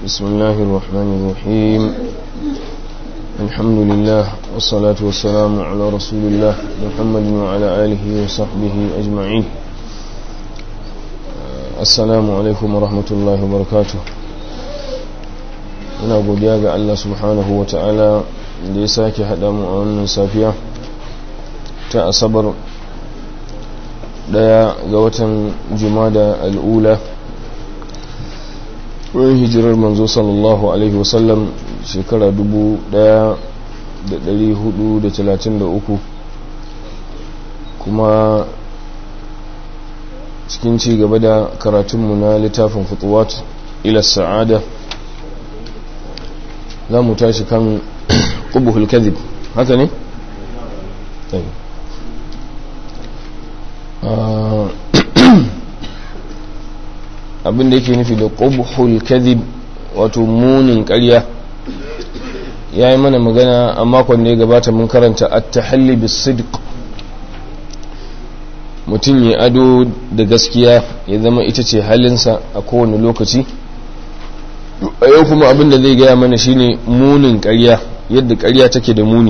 بسم الله الرحمن الرحيم الحمد لله والصلاة والسلام على رسول الله محمد وعلى آله وصحبه أجمعين السلام عليكم ورحمة الله وبركاته muna godiya ga Allah subhanahu wa ta'ala da ya sake haɗa mu a wannan safiya ta asabar daya ga watan jumada al'ula wurin hijirar manzo sallallahu alaihi wasallam shekara 1433 kuma cikin ci gaba da karatunmu na littafin fituwat ila sa'ada za mu tashi kan ƙubuhul kadhib haka ne? abinda yake nufi da ƙubuhul kadhib wato munin ƙarya ya yi mana magana a makon da ya gabata mun karanta at-tahalli bis-sidq mutum ya ado da gaskiya ya zama ita ce halinsa a kowane lokaci a yau kuma abin da zai gaya mana shine munin ƙarya yadda ƙarya take da muni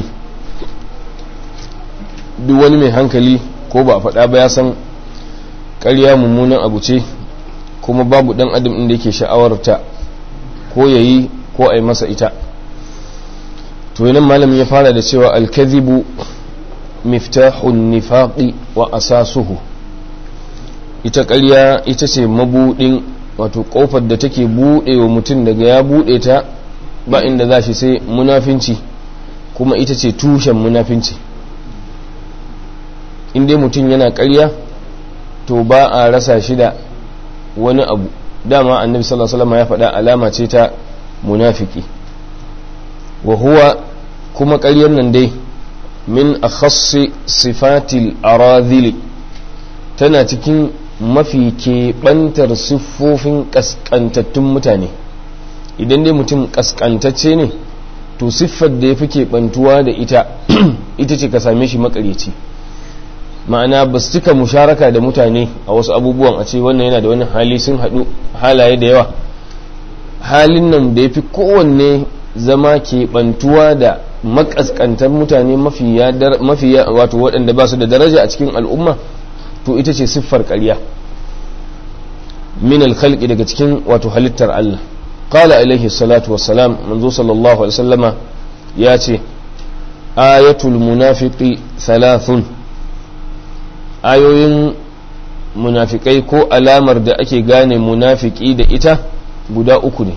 duk wani mai hankali ko ba a faɗa ba ya san ƙarya mummunan abu ce kuma babu ɗan adam inda yake sha'awarta ko ya yi ko a yi masa ita to nan malamin ya fara da cewa alkazibu miftahun nifaƙi wa asasuhu ita ƙarya ita ce mabuɗin wato kofar da take buɗe wa mutum daga ya buɗe ta ba inda za shi sai munafinci kuma ita ce tushen munafinci inda mutum yana ƙarya to ba a rasa shi da wani abu dama annabi sallallahu alaihi ya faɗa alama ce ta munafiki wa huwa kuma ƙaryar nan dai min akhassi sifatil aradhili tana cikin mafi keɓantar siffofin ƙasƙantattun mutane idan dai mutum ƙasƙantacce ne to siffar da ya fi keɓantuwa da ita ita ce ka same shi makareci ma'ana ba su cika musharaka da mutane a wasu abubuwan a ce wannan yana da wani hali sun haɗu halaye da yawa halin nan da ya fi kowanne zama keɓantuwa da makaskantar mutane mafi wato waɗanda ba su da daraja a cikin al'umma to ita ce siffar ƙarya min alkhalqi daga cikin wato halittar Allah qala alaihi salatu wassalam manzo sallallahu alaihi wasallama ya ce ayatul munafiqi thalathun ayoyin munafikai ko alamar da ake gane munafiki da ita guda uku ne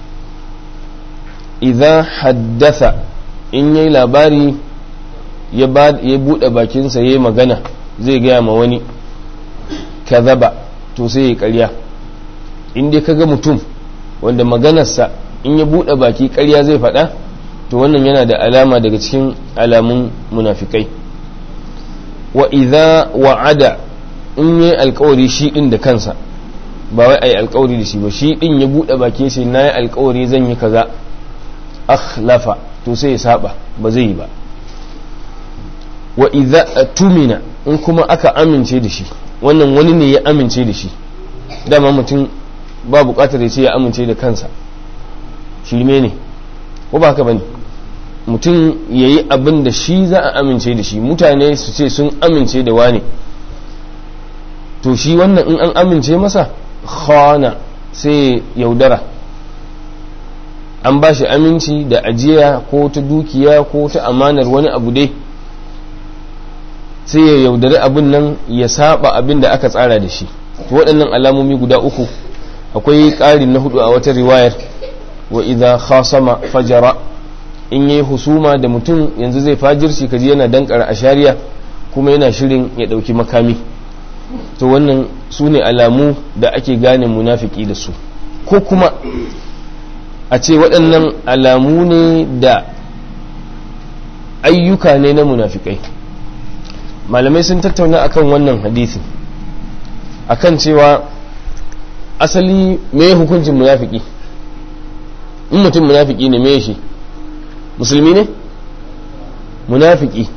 idza haddatha in yayi labari ya buɗe bakinsa yayi magana zai gaya ma wani kazaba to sai ya karya in dai kaga mutum wanda maganarsa in ya bude baki karya zai faɗa to wannan yana da alama daga cikin alamun munafikai wa idza wa'ada in yi alkawari shi din da kansa ba wai ai alkawari da shi ba shi din ya bude baki sai nayi alkawari zan yi kaza akhlafa to sai ya saba ba zai yi ba wa idza tumina in kuma aka amince da shi wannan wani ne ya amince da shi dama mutum ba bukatar ya ce ya amince da kansa shirme ne ko ba haka bane mutum ya yi abin da shi za a amince da shi mutane su ce sun amince da wane to shi wannan in an amince masa khana sai yaudara an ba shi aminci da ajiya ko ta dukiya ko ta amanar wani abu dai sai ya yaudari abin nan ya saba abin da aka tsara da shi waɗannan alamomi guda uku akwai ƙarin na hudu a wata riwayar wa idza khasama fajara in yayi husuma da mutum yanzu zai fajirci kaji yana dankara ashariya kuma yana shirin ya ɗauki makami to wannan su ne alamu da ake gane munafiki da su ko kuma a ce waɗannan alamu ne da ayyuka ne na munafikai malamai sun tattauna akan wannan hadisi akan cewa asali me hukuncin munafiki in mutum munafiki ne me shi musulmi ne munafiki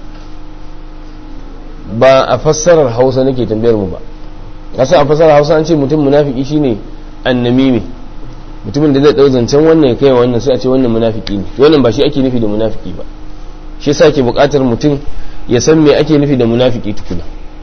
ba a fassarar hausa nake tambayar mu ba kasa a fassarar hausa an ce mutum munafiki shine annamimi mutumin da zai dau zancen wannan ya kai wannan sai a ce wannan munafiki ne wannan ba shi ake nufi da munafiki ba shi yasa ke buƙatar mutum ya san me ake nufi da munafiki tukuna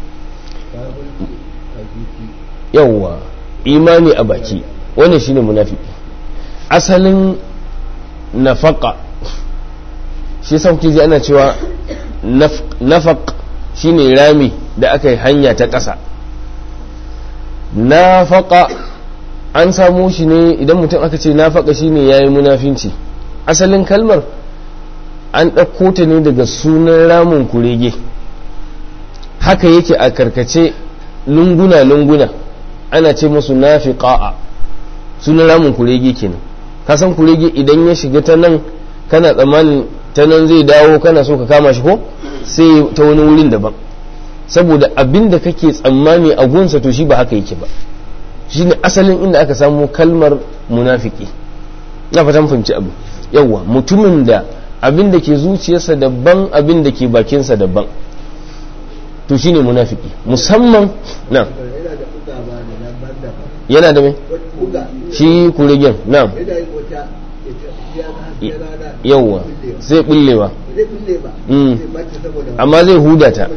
yawwa imani a baki wannan shine munafiki asalin nafaka shi yasa kuke ji ana cewa nafaq shine rami da aka yi hanya ta ƙasa nafaqa an samo shi ne idan mutum aka ce nafaqa shine yayi munafinci asalin kalmar an ɗauko ta ne daga sunan ramin kurege haka yake a karkace lunguna-lunguna ana ce musu nafiqa'a sunan ramin kurege kenan kasan kurege idan ya shiga ta nan kana tsammanin ta nan zai dawo kana so ka kama shi ko sai ta wani wurin daban saboda abin da kake tsammani a gunsa to shi ba haka yake ba shi ne asalin inda aka samu kalmar munafiki na fatan fahimci abu yawwa mutumin da abin da ke zuciyarsa daban abin da ke bakinsa daban to shine munafiki musamman na yana da mai shi kurigen na yawwa zai bullewa amma zai huda ta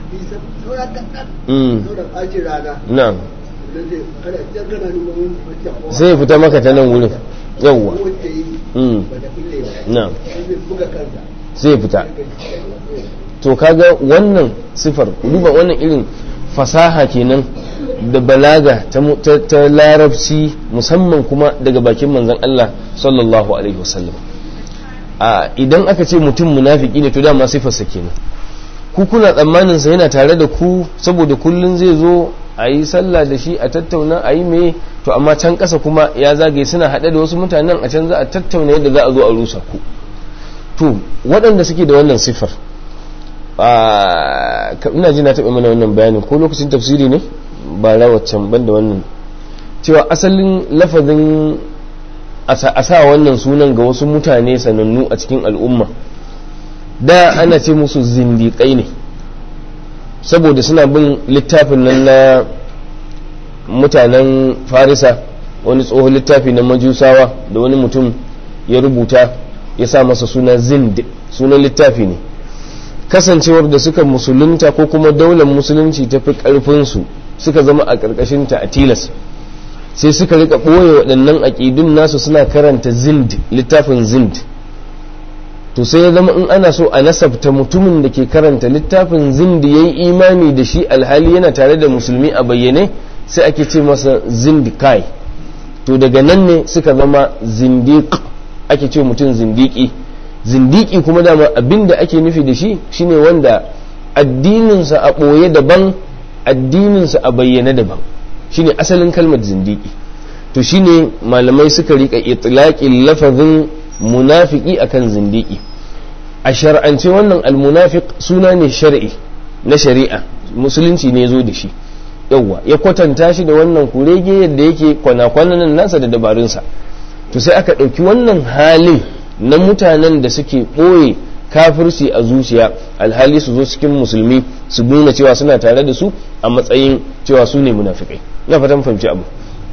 na sai fita maka ta nan wurin yawwa na sai fita to kaga wannan sifar duba wannan irin fasaha kenan da balaga ta larabci musamman kuma daga bakin manzon Allah sallallahu alaihi wasallam a idan aka ce mutum munafiki ne to dama sifarsa kenan ku kuna tsammanin sa yana tare da ku saboda kullun zai zo a yi sallah da shi a tattauna a yi me to amma can ƙasa kuma ya zagaye suna haɗe da wasu mutanen a can za a tattauna yadda za a zo a rusa ku to waɗanda suke da wannan sifar ina ji na taɓa mana wannan bayanin ko lokacin tafsiri ne ba rawaccan ban da wannan cewa asalin lafazin a sa wannan sunan ga wasu mutane sanannu a cikin al'umma da ana ce musu zindiƙai ne saboda suna bin littafin nan na mutanen farisa wani tsohon littafi na majusawa da wani mutum ya rubuta ya sa masa suna zind sunan littafi ne kasancewar da suka musulunta ko kuma daular musulunci ta fi ƙarfinsu suka zama a ƙarƙashinta a tilas sai suka rika ɓoye waɗannan aƙidun nasu suna karanta zind littafin zind to sai ya zama in ana so a nasabta mutumin da ke karanta littafin zind ya yi imani da shi alhali yana tare da musulmi a bayyane sai ake ce masa zindikai to daga nan ne suka zama zindiq ake ce mutum zindiki zindiki kuma dama abin da ake nufi da shi shine wanda addininsa a ɓoye daban addininsa a bayyane daban shine asalin kalmar zindiki to shine malamai suka rika itlaqin lafazin munafiki akan zindiki a shar'ance wannan almunafiq suna ne shar'i na shari'a musulunci ne zo da shi yawwa ya kwatanta shi da wannan kurege yadda yake kwana-kwanan nasa da dabarunsa to sai aka ɗauki wannan halin na mutanen da suke ɓoye kafirci a zuciya alhali su zo cikin musulmi su nuna cewa suna tare da su a matsayin cewa su ne munafikai na fatan fahimci abu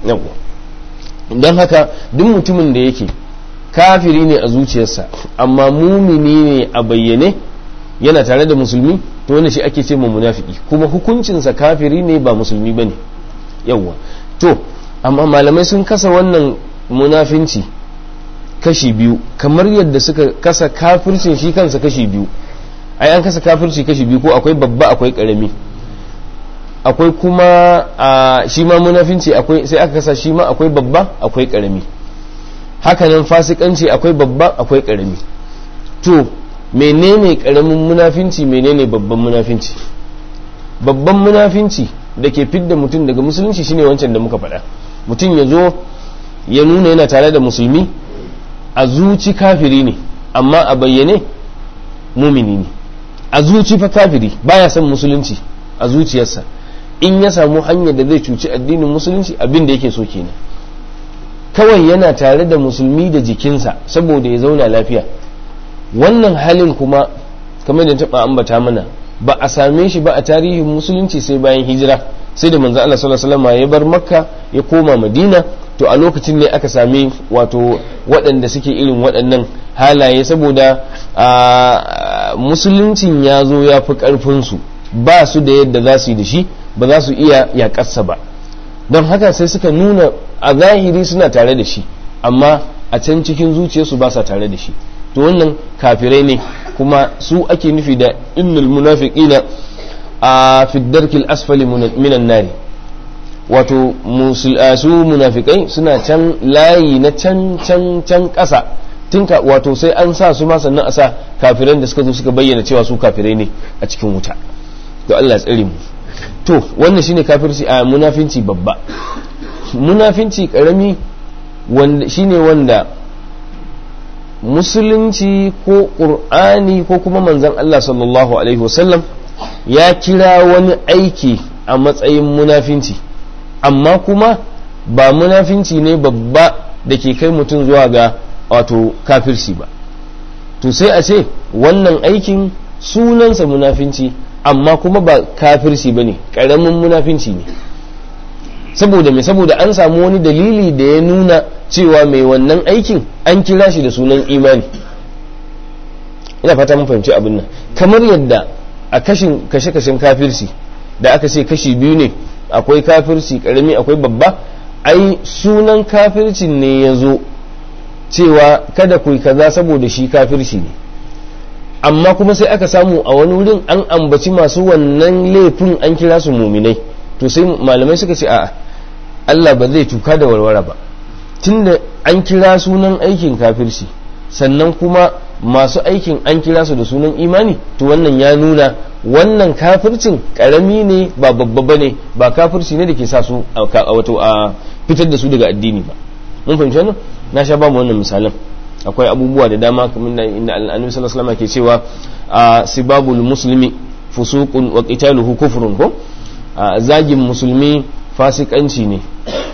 don haka duk mutumin da yake kafiri ne a zuciyarsa amma mumini ne a bayyane yana tare da musulmi to wanda shi ake ce ma munafiki kuma hukuncinsa kafiri ne ba musulmi ba ne yawwa to amma malamai sun kasa wannan munafinci kashi biyu kamar yadda suka kasa kafircin shi kansa kashi biyu ai an kasa kafirci kashi biyu ko akwai babba akwai karami akwai kuma a shi ma munafinci akwai sai aka kasa shi ma akwai babba akwai karami hakanan fasikanci akwai babba akwai karami to menene karamin munafinci menene babban munafinci babban munafinci da ke fidda mutum daga musulunci shine wancan da muka faɗa mutum ya zo ya nuna yana tare da musulmi a zuci kafiri ne amma a bayyane mumini ne a zuci fa kafiri baya son musulunci a zuciyarsa in ya samu hanyar da zai cuci addinin musulunci abin da yake so kenan kawai yana tare da musulmi da jikinsa saboda ya zauna lafiya wannan halin kuma kamar da taɓa ambata mana ba a same shi ba a tarihin musulunci sai bayan hijira sai da manzo Allah sallallahu alaihi wasallam ya bar makka ya koma madina to to a lokacin ne aka sami wato waɗanda suke irin waɗannan halaye saboda musuluncin ya zo ya fi ƙarfinsu ba su da yadda za su yi da shi ba za su iya yaƙarsa ba don haka sai suka nuna a zahiri suna tare da shi amma a can cikin zuciyarsu ba sa tare da shi to wannan kafirai ne kuma su ake nufi da innal munafiqina a fiddarkil asfali minan nari wato su munafikai suna can layi na can can can ƙasa tinka wato sai an sa su ma sannan a sa kafiran da suka zo suka bayyana cewa su kafirai ne a cikin wuta to Allah tsare mu to wannan shine kafirci a munafinci babba munafinci karami wanda shine wanda musulunci ko qur'ani ko kuma manzon Allah sallallahu alaihi wasallam ya kira wani aiki a matsayin munafinci amma kuma ba munafinci ne babba da ke kai mutum zuwa ga wato kafirci ba to sai a ce wannan aikin sunansa munafinci amma kuma ba kafirci ba ne ƙaramin munafinci ne saboda mai saboda an samu wani dalili da ya nuna cewa mai wannan aikin an kira shi da sunan imani ina fata mun fahimci abin nan kamar yadda a kashin kashe-kashen kafirci da aka ce kashi biyu ne akwai kafirci karami akwai babba ai sunan kafircin ne ya zo cewa kada ku kaza saboda shi kafirci ne amma kuma sai aka samu a wani wurin an ambaci masu wannan laifin an kira su muminai to sai malamai suka ce a'a Allah ba zai tuka da warware ba tunda an kira sunan aikin kafirci sannan kuma masu aikin an kira su da sunan imani to wannan ya nuna wannan kafircin karami ne ba babba bane ba kafirci ne da ke sa su wato a fitar da su daga addini ba mun fahimci wannan na sha ba mu wannan misalan akwai abubuwa da dama kamar da inda annabi sallallahu alaihi ke cewa sibabul muslimi fusuqun wa qitaluhu kufrun ko zagin musulmi fasikanci ne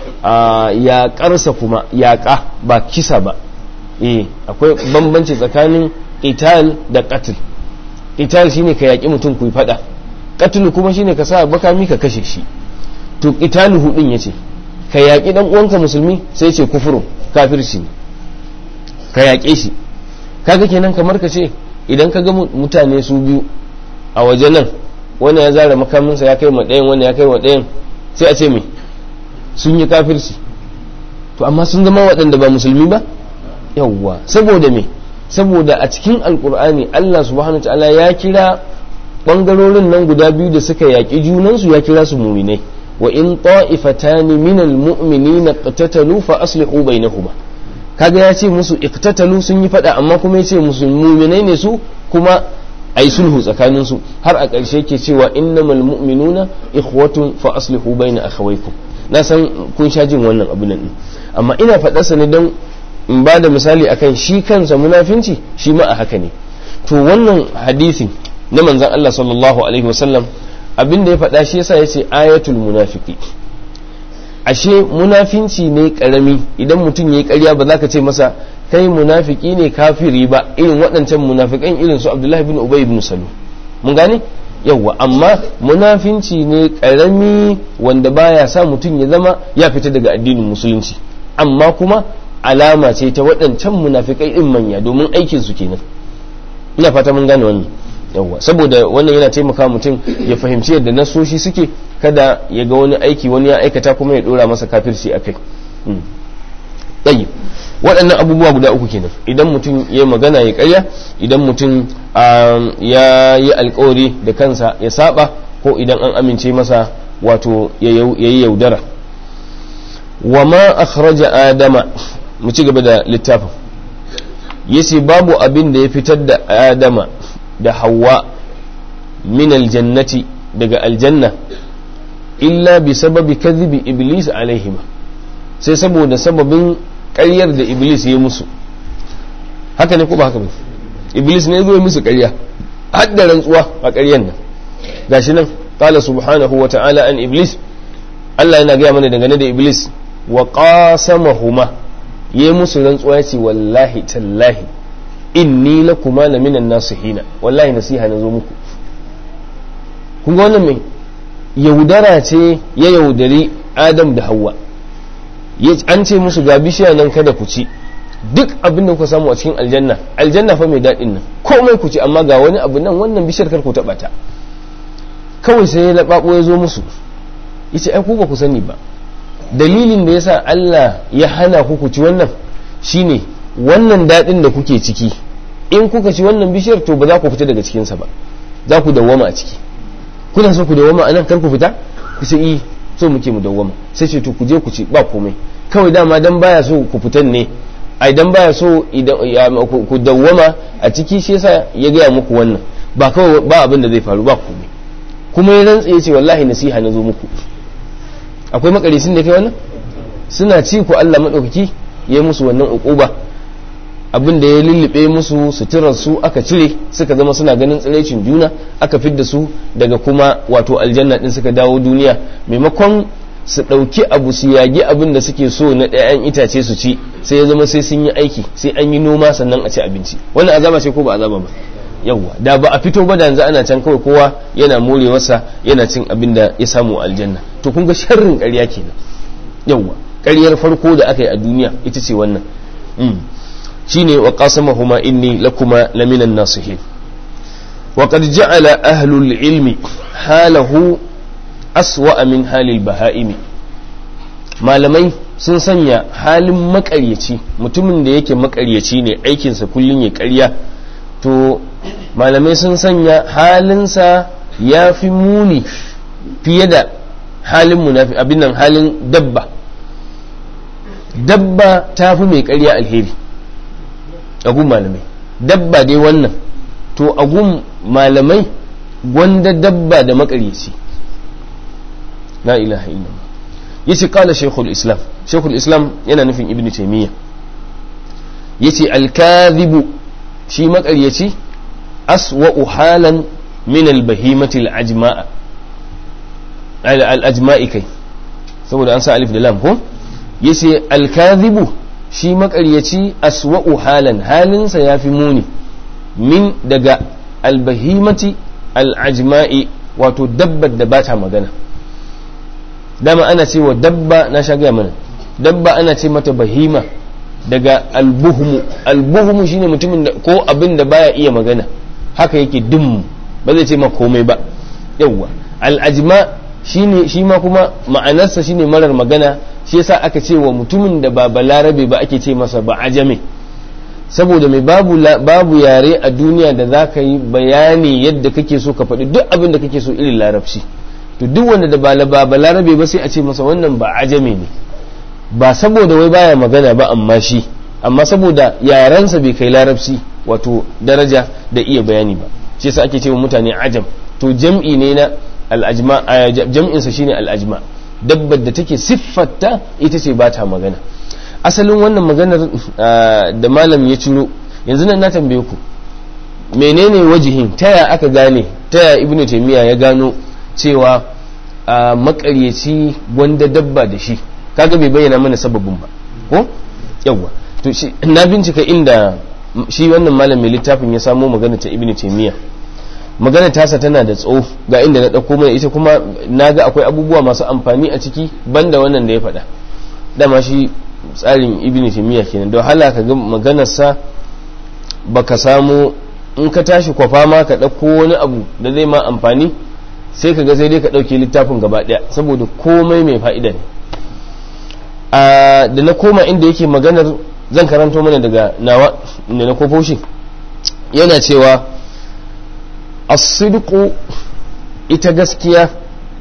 ya karsa kuma yaƙa ba kisa ba eh akwai bambanci tsakanin qital da qatl qital shine ka yaƙi mutum ku fada qatl kuma shine ka sa bakami ka kashe shi to qitaluhu din yace ka yaƙi dan uwanka musulmi sai ce kufurun kafirci ne ka yaƙe shi kaga kenan kamar ka ce idan ka ga mutane su biyu a waje nan wani ya zara makaminsa ya kai ma ɗayan wani ya kai wa ɗayan sai a ce me sun yi kafirci to amma sun zama waɗanda ba musulmi ba yawwa saboda me saboda a cikin alkur'ani Allah subhanahu ta'ala ya kira ɓangarorin nan guda biyu da suka yaƙi junansu ya kira su muminai wa in ta'ifatani minal mu'minina qatatalu fa aslihu bainahuma kaga ya ce musu iktatalu sun yi fada amma kuma ya ce musu muminai ne su kuma a yi sulhu tsakanin su har a ƙarshe ke cewa innamal mu'minuna ikhwatun fa aslihu baina akhawaykum na san kun sha jin wannan abu nan amma ina faɗa sa ne don in ba da misali akan shi kansa munafinci shi ma a haka ne to wannan hadisi na manzon Allah sallallahu alaihi wasallam abin da ya faɗa shi yasa yace ayatul munafiki ashe munafinci ne karami idan mutum ya yi karya ba za ka ce masa kai munafiki ne kafiri ba irin waɗancan munafikan irin su abdullahi bin ubay bin salu mun gane yawwa amma munafinci ne karami wanda baya sa mutum ya zama ya fita daga addinin musulunci amma kuma alama ce ta waɗancan munafikai din manya domin aikin su kenan ina fata mun gane wannan yawwa saboda wannan yana taimaka mutum ya fahimci yadda nasoshi suke kada ya ga wani aiki wani ya aikata kuma ya dora masa kafirci a kai tsayi waɗannan abubuwa guda uku kenan idan mutum ya magana ya karya idan mutum ya yi alkawari da kansa ya saba ko idan an amince masa wato ya yi yaudara wa ma akhraja adama mu ci gaba da littafin yace babu abin da ya fitar da adama da hawa min aljannati daga aljanna illa bi sababi kadhibi iblis alaihima sai saboda sababin ƙaryar da iblis ya musu haka ne ko ba haka ba iblis ne zo ya musu ƙarya har da rantsuwa a ƙaryar nan gashi nan qala subhanahu wa ta'ala an iblis Allah yana gaya mana dangane da iblis wa qasamahuma ya musu rantsuwa ya ce wallahi tallahi inni lakuma la minan nasihina wallahi nasiha na zo muku kun ga wannan mai yaudara ce ya yaudari adam da hawa an ce musu ga bishiya nan kada ku ci duk abin da kuka samu a cikin aljanna aljanna fa mai daɗin nan komai ku ci amma ga wani abu nan wannan bishiyar kar ku taɓa ta kawai sai ya laɓaɓo ya zo musu yace ai ku ba ku sani ba dalilin da yasa Allah ya hana ku ku ci wannan shine wannan daɗin da kuke ciki in kuka ci wannan bishiyar to ba za ku fita daga cikinsa ba za ku dawwama a ciki kuna so ku dawwama a nan kar ku fita ku ce i so muke mu dawwama sai ce to ku je ku ci ba komai kawai dama dan baya so ku fitan ne ai dan baya so ku dawwama a ciki shi yasa ya gaya muku wannan ba kawai ba abin da zai faru ba komai kuma ya rantsa ya ce wallahi nasiha na zo muku akwai makarisin da kai wannan suna ci ku Allah madaukaki ya musu wannan uquba abin da ya lullube musu suturar su aka cire suka zama suna ganin tsiraicin juna aka fidda su daga kuma wato aljanna din suka dawo duniya maimakon su ɗauki abu su yagi abin da suke so na ɗayan itace su ci sai ya zama sai sun yi aiki sai an yi noma sannan a ci abinci wannan azaba ce ko ba azaba ba yawwa da ba a fito ba da yanzu ana can kawai kowa yana morewarsa yana cin abin da ya samu aljanna to kun ga sharrin ƙarya kenan yawwa ƙaryar farko da aka yi a duniya ita ce wannan shine wa qasamahuma inni lakuma laminan nasihin wa qad ja'ala ahlul ilmi halahu aswa min halil baha'imi malamai sun sanya halin makaryaci mutumin da yake makaryaci ne aikinsa kullum ya karya to malamai sun sanya halinsa ya fi muni fiye da halin munafi abin nan halin dabba dabba ta fi mai karya alheri agun malamai dabba dai wannan to agun malamai gwanda dabba da makaryaci la ilaha illallah yace kala shaykhul islam shaykhul islam yana nufin ibn taymiya yace al-kadhibu shi makaryaci aswa'u halan min al-bahimati al-ajma'a al-ajma'i kai saboda an sa alif da lam ko yace al-kadhibu shi makaryaci aswa'u halan halinsa yafi muni min daga al-bahimati al-ajma'i wato dabbar da bata magana dama ana ce wa dabba na sha gaya mana dabba ana ce mata bahima daga albuhumu albuhumu shine mutumin da ko abin da baya iya magana haka yake dum ba zai ce ma komai ba yawwa al'ajma shine shi ma kuma ma'anarsa shine marar magana shi yasa aka ce wa mutumin da ba balarabe ba ake ce masa ba ajame saboda mai babu babu yare a duniya da za ka yi bayani yadda kake so ka faɗi duk abin da kake so irin larabci to duk wanda da ba ba larabe ba sai a ce masa wannan ba ajame ne ba saboda wai baya magana ba amma shi amma saboda yarensa bai kai larabci wato daraja da iya bayani ba shi yasa ake cewa mutane ajam to jam'i ne na al'ajma jam'in sa shine al'ajma dabbar da take siffarta ita ce ba ta magana asalin wannan maganar da malam ya ciro yanzu nan na tambaye ku menene wajihin taya aka gane taya ibnu taymiya ya gano cewa a makaryaci gwanda dabba da shi kaga bai bayyana mana sababin ba ko yawa to shi na bincika inda shi wannan malam mai littafin ya samo magana ta ibnu taymiya magana tasa tana da tsawo ga inda na dauko mai ita kuma naga akwai abubuwa masu amfani a ciki banda wannan da ya faɗa dama shi tsarin ibnu taymiya kenan don hala ka ga maganarsa baka samu in ka tashi kwafa ma ka ɗauko wani abu da zai ma amfani sai ka ga sai dai ka ɗauke littafin gaba ɗaya saboda komai mai fa'ida ne da na koma inda yake maganar zan karanto mana daga nawa da na kofo shi yana cewa as-sidqu ita gaskiya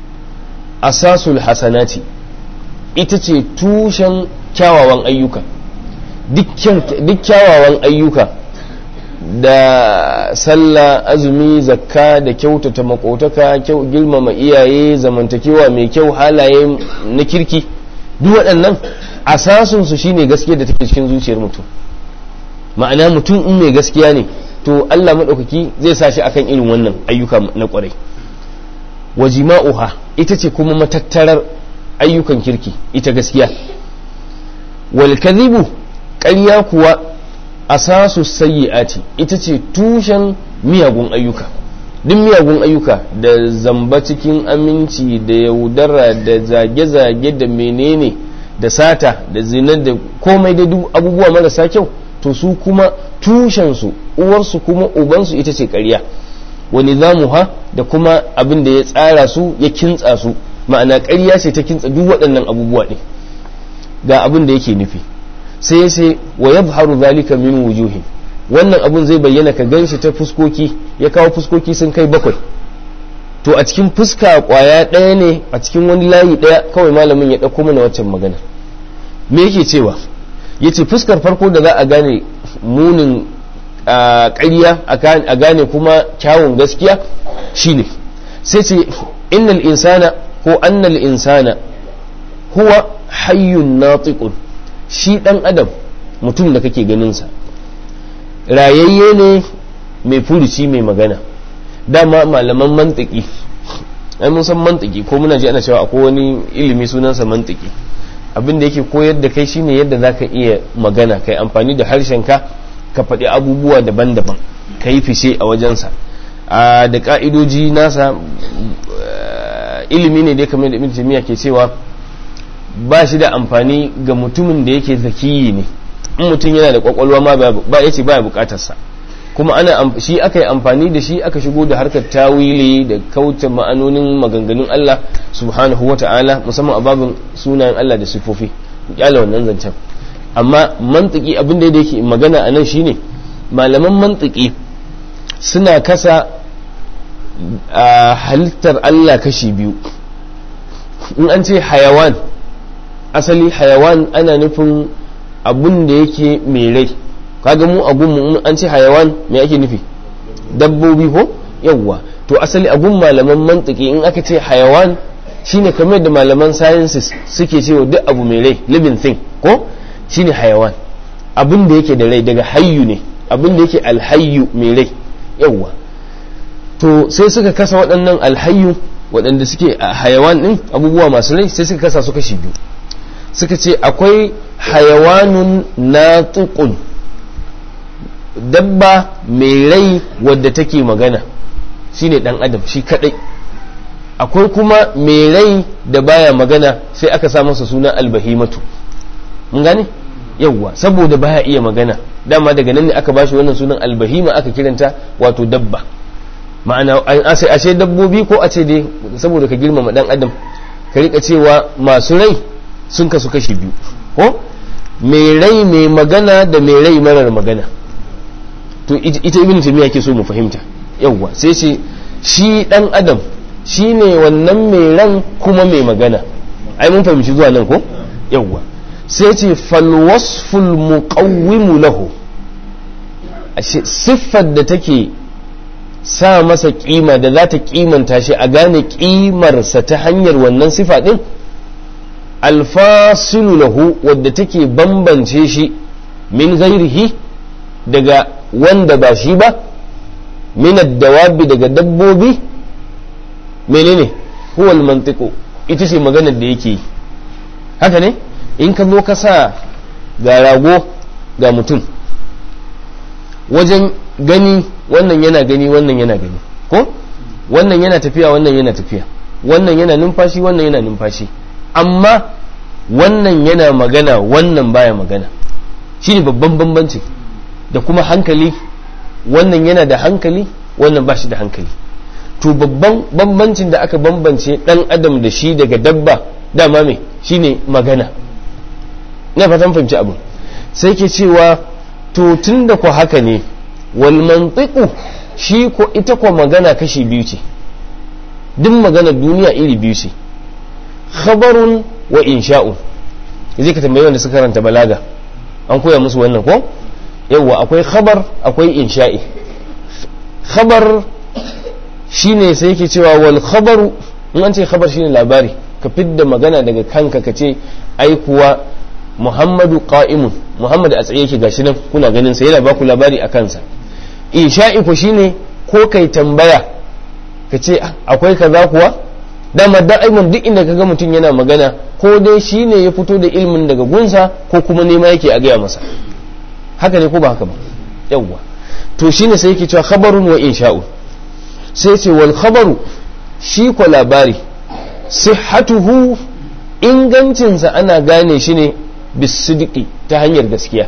asasul hasanati ita ce tushen kyawawan ayyuka duk kyawawan ayyuka da sallah azumi zakka da kyautata makotaka girmama iyaye zamantakewa mai kyau halaye na kirki duk waɗannan asasunsu shine gaskiya da take cikin zuciyar mutum ma'ana mutum in mai gaskiya ne to Allah maɗaukaki zai sa shi akan irin wannan ayyuka na ƙwarai wajima'uha ita ce kuma matattarar ayyukan kirki ita gaskiya wal kadhibu ƙarya kuwa asasu sayyi'ati ita ce tushen miyagun ayyuka duk miyagun ayyuka da zamba cikin aminci da yaudara da zage-zage da menene da sata da zina da komai da duk abubuwa marasa kyau to su kuma tushensu uwarsu kuma ubansu ita ce ƙarya wa nizamuha da kuma abin da ya tsara su ya kintsa su ma'ana ƙarya ce ta kintsa duk waɗannan abubuwa ɗin ga abin da yake nufi sai sai wa yadhharu zalika min wujuhin wannan abun zai bayyana ka ganshi ta fuskoki ya kawo fuskoki sun kai bakwai to a cikin fuska kwaya ɗaya ne a cikin wani layi ɗaya kawai malamin ya ɗauko mana waccan magana me yake cewa ya ce fuskar farko da za a gane munin ƙarya a gane kuma kyawun gaskiya shine sai ce innal insana ko annal insana huwa hayyun natiqun shi ɗan adam mutum da kake ganinsa rayayye ne mai furuci mai magana dama malaman mantiki ai mun san mantiki ko muna ji ana cewa akwai wani ilimi sunansa mantiki abin da yake koyar da kai shine yadda zaka iya magana kai amfani da harshen ka ka faɗi abubuwa daban-daban ka yi fishe a wajensa da ka'idoji nasa ilimi ne dai kamar da ibn jami'a ke cewa ba shi da amfani ga mutumin da yake zakiyi ne in mutum yana da kwakwalwa ma ba ya ce baya bukatarsa kuma ana shi aka yi amfani da shi aka shigo da harkar tawili da kauce ma'anonin maganganun Allah subhanahu wa ta'ala musamman a babin sunayen Allah da sifofi kyala wannan zancen amma mantiki abin da yake magana a nan shine malaman mantiki suna kasa a halittar Allah kashi biyu in an ce hayawan asali hayawan ana nufin abun da yake mai rai kaga mu a gunmu an ce hayawan me ake nufi dabbobi ko yawwa to asali a gun malaman mantiki in aka ce hayawan shine kamar da malaman sciences suke cewa duk abu mai rai living thing ko shine hayawan abin da yake da rai daga hayyu ne abin da yake alhayyu mai rai yawwa to sai suka kasa waɗannan alhayyu waɗanda suke a hayawan ɗin abubuwa masu rai sai suka kasa su kashi biyu suka ce akwai hayawanun natiqun dabba mai rai wadda take magana shine dan adam shi kadai akwai kuma mai rai da baya magana sai aka sa masa suna albahimatu mun gane yawwa saboda baya iya magana dama daga nan ne aka bashi wannan sunan albahima aka kiranta wato dabba ma'ana ashe dabbobi ko a ce dai saboda ka girmama dan adam ka rika cewa masu rai sun kasu kashi biyu ko mai rai mai magana da mai rai marar magana to ita ibn taymiya ke so mu fahimta yawwa sai ce shi dan adam shine wannan mai ran kuma mai magana ai mun fahimci zuwa nan ko yawwa sai ce fal wasful muqawwimu lahu siffar da take sa masa kima da za ta kimanta shi a gane kimarsa ta hanyar wannan sifa din alfasilu lahu wadda take bambance shi min ghairihi daga wanda ba shi ba min dawabi daga dabbobi menene huwa mantiqu ita ce maganar da yake yi haka ne in ka zo ka sa ga rago ga mutum wajen gani wannan yana gani wannan yana gani ko wannan yana tafiya wannan yana tafiya wannan yana numfashi wannan yana numfashi amma wannan yana magana wannan baya magana shi ne babban bambanci da kuma hankali wannan yana da hankali wannan ba shi da hankali to babban bambancin da aka bambance dan adam da shi daga dabba dama mai shine magana na fatan fahimci abu sai ke cewa to tun da ku haka ne wal mantiqu shi ko ita ko magana kashi biyu ce duk magana duniya iri biyu ce khabarun wa insha'un zai ka tambayi wanda suka karanta balaga an koya musu wannan ko yawwa akwai khabar akwai insha'i khabar shine sai yake cewa wal khabaru in an ce khabar shine labari ka fidda magana daga kanka ka ce ai kuwa muhammadu qa'imun muhammad a tsaye yake gashi nan kuna ganin sa yana baku labari a kansa insha'i ko shine ko kai tambaya ka ce akwai kaza kuwa dama da'iman duk inda kaga mutum yana magana ko dai shine ya fito da ilmin daga gunsa ko kuma nema yake a gaya masa haka ne ko ba haka ba yawwa to shine sai yake cewa khabarun wa insha'un sai ce wal khabaru shi ko labari sihhatuhu ingancinsa ana gane shi ne bisidiki ta hanyar gaskiya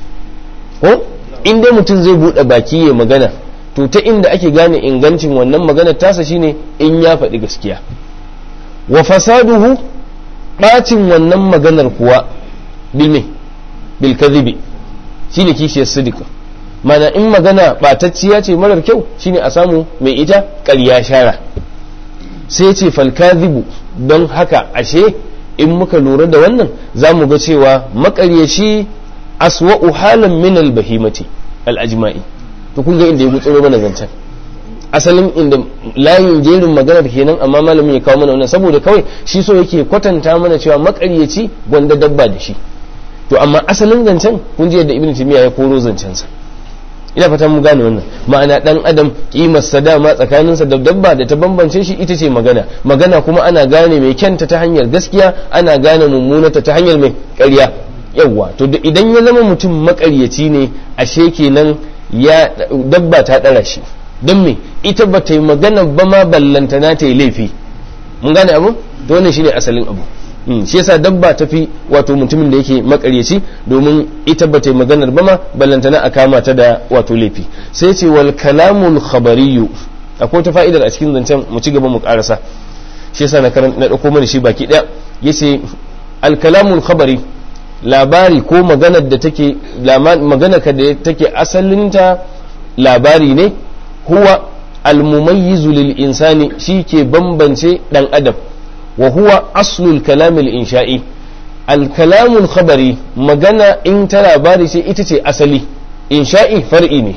ko in dai mutum zai buɗe baki ya magana to ta inda ake gane ingancin wannan maganar tasa shine in ya faɗi gaskiya wa fasaduhu ɓacin wannan maganar kuwa bilme bil kadhibi shine kishiyar sidika mana in magana ɓatacciya ce marar kyau shine a samu mai ita ƙarya shara sai ce falkazibu don haka ashe in muka lura da wannan za mu ga cewa maƙaryaci aswa'u halan min albahimati al'ajma'i to kun ga inda ya gutsuro mana zancen asalin inda layin jerin maganar kenan amma malamin ya kawo mana wannan saboda kawai shi so yake kwatanta mana cewa maƙaryaci gwanda dabba da shi to amma asalin zancen kun ji yadda ibn timiya ya koro zancensa ina fatan mu gane wannan ma'ana dan adam kimar sa dama tsakanin sa da dabba da ta bambance shi ita ce magana magana kuma ana gane mai kyanta ta hanyar gaskiya ana gane mummunata ta hanyar mai ƙarya yawwa to idan ya zama mutum makaryaci ne ashe kenan ya dabba ta dara shi don me ita ba ta yi magana ba ma ballantana ta yi laifi mun gane abu to wannan shine asalin abu shi yasa dabba ta fi wato mutumin da yake makaryaci domin ita ba ta yi maganar ba ma ballantana a kama ta da wato laifi sai ce wal kalamul khabariyu akwai ta fa'idar a cikin zancen mu ci gaba mu karasa shi yasa na karan na dauko mana shi baki daya yace al kalamul khabari labari ko maganar da take maganar ka da take asalinta labari ne huwa al mumayyizu lil insani shi ke bambance dan adam وهو أصل الكلام الإنشائي الكلام الخبري مجانا إن ترى بارسي إتتي أصلي إنشائي فرئي ne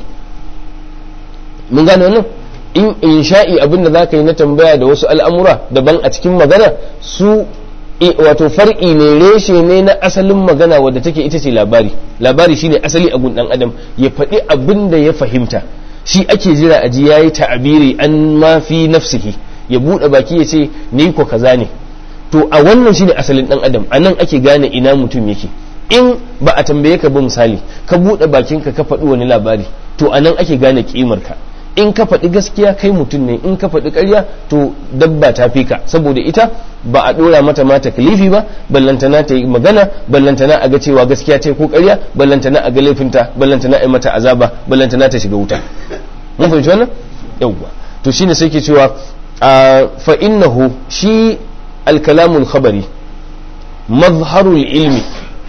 mun gane wannan in insha'i abin da za ka yi na tambaya da wasu al'amura daban a cikin magana su wato far'i ne reshe ne na asalin magana wadda take ita ce labari labari shine asali a gun dan adam ya faɗi abin da ya fahimta shi ake jira a ji yayi ta'abiri an ma fi nafsihi ya buɗe baki ya ce ni ko kaza ne to a wannan shine asalin dan adam a nan ake gane ina mutum yake in ba a tambaye ka ba misali ka buɗe bakinka ka faɗi wani labari to a nan ake gane kimar ka in ka faɗi gaskiya kai mutum ne in ka faɗi ƙarya to dabba ta fi ka saboda ita ba a ɗora mata ma taklifi ba ballantana ta yi magana ballantana a ga cewa gaskiya ce ko ƙarya ballantana a ga laifinta ballantana a yi mata azaba ballantana ta shiga wuta mun fahimci wannan yawwa to shine sai ke cewa fa innahu shi alkalamul khabari mazharul ilmi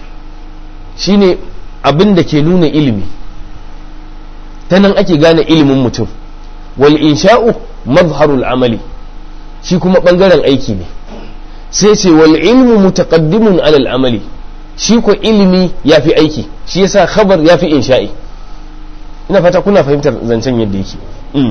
shine abin da ke nuna ilimi ta nan ake gane ilimin mutum wal insha'u mazharul amali shi kuma bangaren aiki ne sai ce wal ilmu mutaqaddimun alal amali shi ko ilimi yafi aiki shi yasa khabar yafi insha'i ina fata kuna fahimtar zancen yadda yake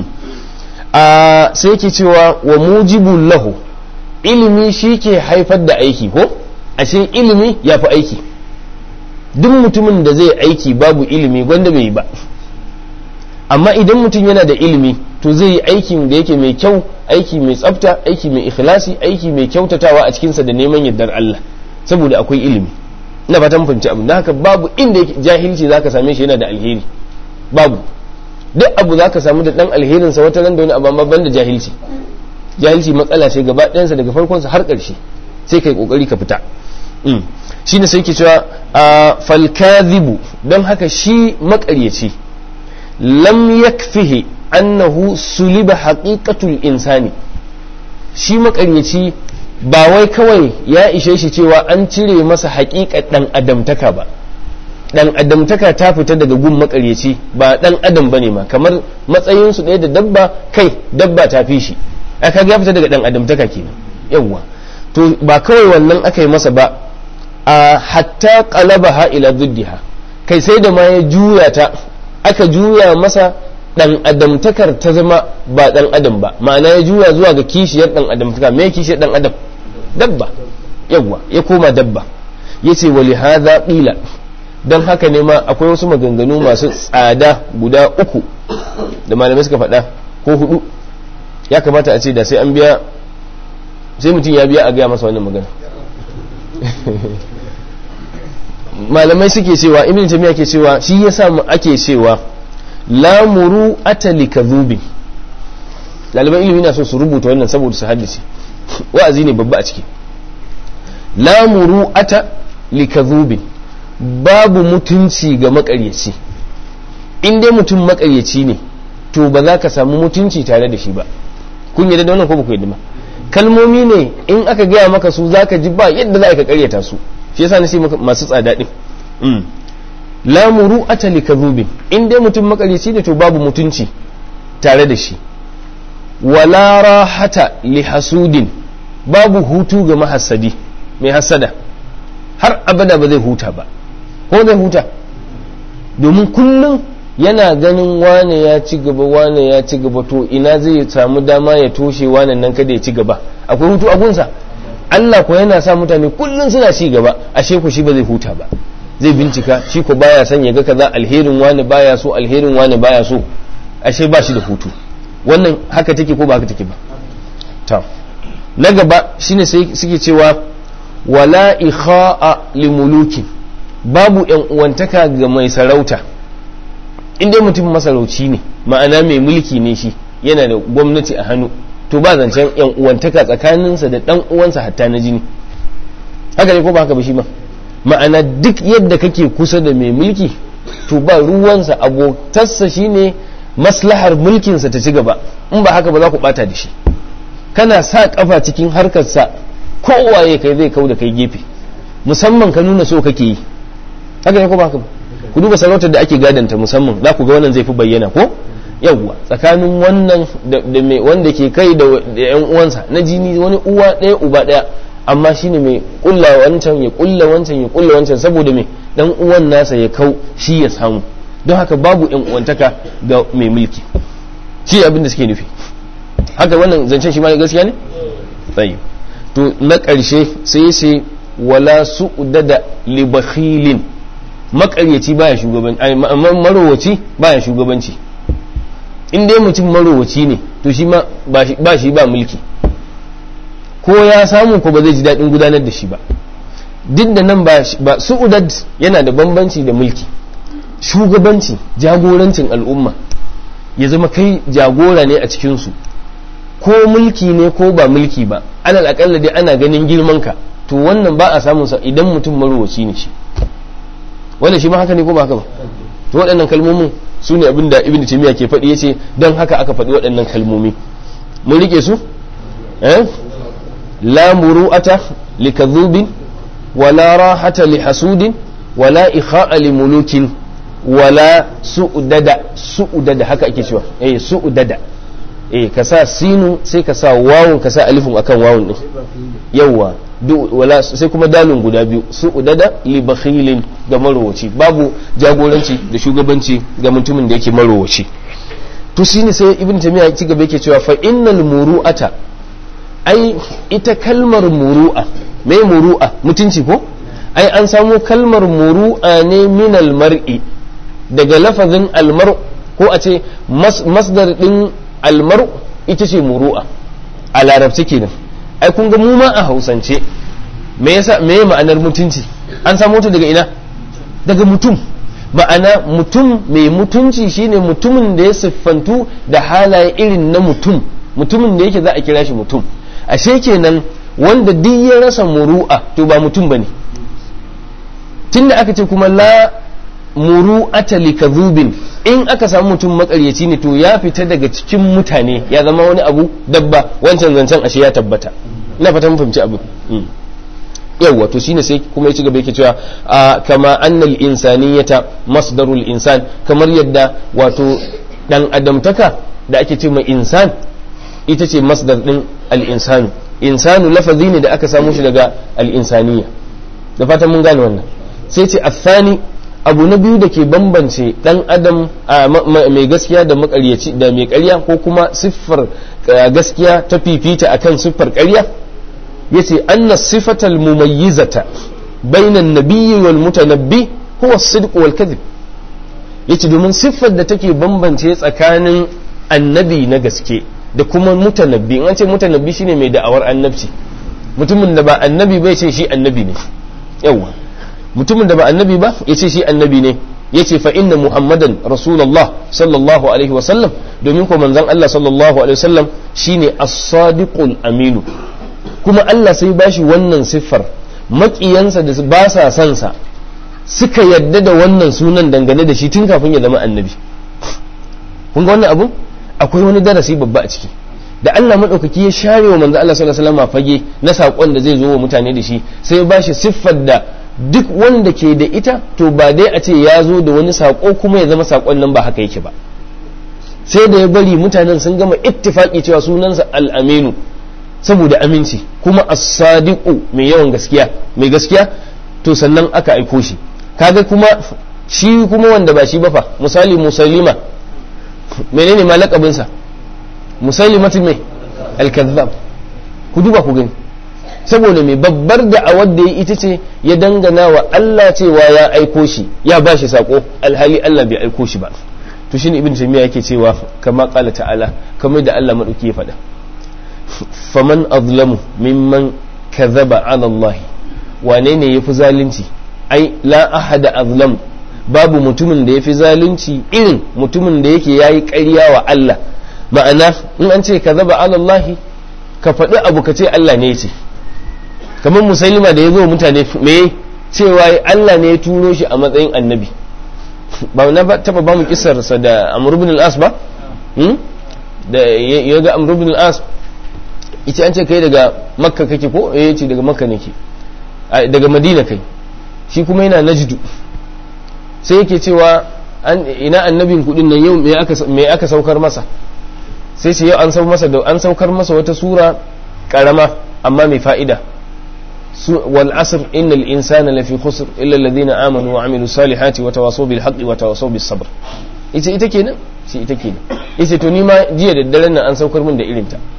a sai yake cewa wa mujibun lahu ilimi shi ke haifar da aiki ko ashe ilimi ya fi aiki duk mutumin da zai aiki babu ilimi gwanda bai yi ba amma idan mutum yana da ilimi to zai yi aikin da yake mai kyau aiki mai tsafta aiki mai ikhlasi aiki mai kyautatawa a cikinsa da neman yardar Allah saboda akwai ilimi ina fatan fahimci abin da haka babu inda jahilci zaka same shi yana da alheri babu duk abu za ka samu da dan alherinsa wata ran da wani abu ban da jahilci jahilci matsala ce gaba ɗayansa daga farkonsa har ƙarshe sai kai kokari ka fita shine sai ke cewa falkazibu don haka shi maƙaryaci lam yakfihi annahu suliba haqiqatul insani shi maƙaryaci ba wai kawai ya ishe shi cewa an cire masa haƙiƙar ɗan adamtaka ba dan adamtaka ta fita daga gun makaryaci ba dan adam bane ma kamar matsayin su ɗaya da dabba kai dabba ta fi shi aka ya fita daga dan adamtaka kenan yawwa to ba kawai wannan aka yi masa ba a hatta qalabaha ila diddiha kai sai da ma ya juya ta aka juya masa dan adamtakar ta zama ba dan adam ba ma'ana ya juya zuwa ga kishiyar dan adamtaka me kishiyar dan adam dabba yawwa ya koma dabba yace wali hadha qila don haka ne ma akwai wasu maganganu masu tsada guda uku da malamai suka faɗa ko hudu ya kamata a ce da sai an biya sai mutum ya biya a gaya masa wannan magana malamai suke cewa ibn tamiya ke cewa shi yasa mu ake cewa lamuru atali kadhubin ɗaliban ilimi na so su rubuta wannan saboda su haddace wa'azi ne babba a ciki la muru'ata likadhubin babu mutunci ga makaryaci in dai mutum makaryaci ne to ba za ka samu mutunci tare da shi ba kun yadda da wannan ko ba ku yadda ba kalmomi ne in aka gaya maka su za ka ji ba yadda za ka karyata su shi yasa na ce masu tsada din la muru'ata likadhubin in dai mutum makaryaci ne to babu mutunci tare da shi wala rahata li hasudin babu hutu ga mahassadi mai hassada har abada ba zai huta ba ko zai huta domin kullum yana ganin wane ya ci gaba wane ya ci gaba to ina zai samu dama ya toshe wane nan kada ya ci gaba akwai hutu a gunsa Allah ko yana sa mutane kullum suna ci gaba ashe ku shi ba zai huta ba zai bincika shi ko baya son ya ga kaza alherin wani baya so alherin wani baya so ashe ba shi da hutu wannan haka take ko ba haka take ba ta na gaba shine sai suke cewa wala ikha'a limuluki babu yan uwantaka ga mai sarauta inda mutum masarauci ne ma'ana mai mulki ne shi yana da gwamnati a hannu to ba zancen yan uwantaka tsakaninsa da dan uwansa hatta na jini haka ne ko ba haka ba shi ba ma'ana duk yadda kake kusa da mai mulki to ba ruwansa abotarsa shine maslahar mulkinsa ta ci gaba in ba haka ba za ku bata da shi kana sa kafa cikin harkarsa kowaye kai zai kau da kai gefe musamman ka nuna so kake yi haka ne ko ba haka ba ku duba sarautar da ake gadanta musamman za ku ga wannan zai fi bayyana ko yawwa tsakanin wannan da mai wanda ke kai da yan uwansa na jini wani uwa ɗaya uba ɗaya amma shine mai kulla wancan ya kulla wancan ya kulla wancan saboda mai dan uwan nasa ya kau shi ya samu don haka babu yan uwantaka ga mai mulki shi abin da suke nufi haka wannan zancen shi ma gaskiya ne tsayi to na ƙarshe sai sai wala su'dada li bakhilin makaryaci baya shugabanci marowaci baya shugabanci in dai mutum marowaci ne to shi ma ba shi ba mulki ko ya samu ko ba zai ji daɗin gudanar da shi ba duk da nan ba su'udad yana da bambanci da mulki shugabanci jagorancin al'umma ya zama kai jagora ne a cikinsu ko mulki ne ko ba mulki ba alal akalla dai ana ganin girman ka to wannan ba a samun sa idan mutum marowaci ne shi wannan shi ma haka ne ko ba haka ba to waɗannan kalmomin su ne abin da ibn taymiya ke faɗi yace don haka aka faɗi waɗannan kalmomi mun rike su eh la muru'ata likadhubin wala rahata lihasudin wala ikha'a limulukin wala su'udada su'udada haka ake cewa eh su'udada eh ka sa sinu sai ka sa wawun ka sa alifun akan wawun din yawa wala sai kuma dalun guda biyu su'udada li bakhilin ga marowaci babu jagoranci da shugabanci ga mutumin da yake marowaci to shine sai ibn tamiya ya ci gaba yake cewa fa innal muru'ata ai ita kalmar muru'a mai muru'a mutunci ko ai an samo kalmar muru'a ne minal mar'i daga lafazin almar ko a ce masdar din almar ita ce muru'a a larabci kenan ai kun ga mu ma a hausance me yasa me ma'anar mutunci an samo ta daga ina daga mutum ma'ana mutum mai mutunci shine mutumin da ya siffantu da halaye irin na mutum mutumin da yake za a kira shi mutum ashe kenan wanda duk ya rasa muru'a to ba mutum bane tunda aka ce kuma la muru'ata likadhubin in aka samu mutum makaryaci ne to ya fita daga cikin mutane ya zama wani abu dabba wancan zancen ashe ya tabbata ina fata mun fahimci abu yawwa to shine sai kuma ya ci gaba yake cewa kama annal insaniyata masdarul insan kamar yadda wato dan adamtaka da ake ce mai insan ita ce masdar din al-insanu insanu lafazi ne da aka samu shi daga al-insaniya da fatan mun gane wannan sai ce athani abu na biyu da ke bambance dan adam mai gaskiya da makaryaci da mai karya ko kuma siffar gaskiya ta fifita akan siffar karya yace anna sifatal mumayyizata bainan nabiyyi wal mutanabbi huwa as-sidq wal kadhib yace domin siffar da take bambance tsakanin annabi na gaske da kuma mutanabbi in an ce mutanabbi shine mai da'awar annabci mutumin da ba annabi bai ce shi annabi ne yawa mutumin da ba annabi ba ya ce shi annabi ne ya ce fa inna muhammadan rasulallah sallallahu alaihi wasallam domin ko manzon Allah sallallahu alaihi wasallam shine as-sadiqul aminu kuma Allah sai bashi wannan siffar maƙiyansa da ba sa son sa suka yadda da wannan sunan dangane da shi tun kafin ya zama annabi kun ga wannan abu akwai wani darasi babba a ciki da Allah madaukaki ya share wa manzo Allah sallallahu alaihi wasallam fage na sakon da zai zo wa mutane da shi sai ya bashi siffar da duk wanda ke da ita to ba dai a ce ya zo da wani sako kuma ya zama sakon nan ba haka yake ba sai da ya bari mutanen sun gama ittifaki cewa sunansa al-aminu saboda aminci kuma as-sadiqu mai yawan gaskiya mai gaskiya to sannan aka aiko shi kaga kuma shi kuma wanda ba shi ba fa misali musalima menene ma lakabinsa musalimatin mai al-kazzab ku duba ku gani saboda mai babbar da'awar da ya ita ce ya dangana wa Allah cewa ya aiko shi ya ba shi sako alhali Allah bai aiko shi ba to shine ibn taymiya yake cewa kama qala ta'ala kamar da Allah madauki ya faɗa faman azlamu mimman kadhaba ala Allah wane ne yafi zalunci ai la ahada azlam babu mutumin da yafi zalunci irin mutumin da yake yayi ƙarya wa Allah ma'ana in an ce kadhaba ala Allah ka faɗi abu ka ce Allah ne ya ce kamar musailima da ya zo mutane me cewa Allah ne ya turo shi a matsayin annabi ba na taba ba mu kisarsa da Amr ibn al-As ba da ya ga Amr ibn al-As ita an ce kai daga Makka kake ko eh ce daga Makka nake daga Madina kai shi kuma yana Najdu sai yake cewa ina annabin kudin nan yau me aka me aka saukar masa sai ce yau an saukar masa da an saukar masa wata sura karama amma mai fa'ida والعصر إن الإنسان لفي خسر إلا الذين آمنوا وعملوا الصالحات وتواصوا بالحق وتواصوا بالصبر ita ita kenan shi ita kenan ita to ni ma jiya da daren nan an saukar min da irin ta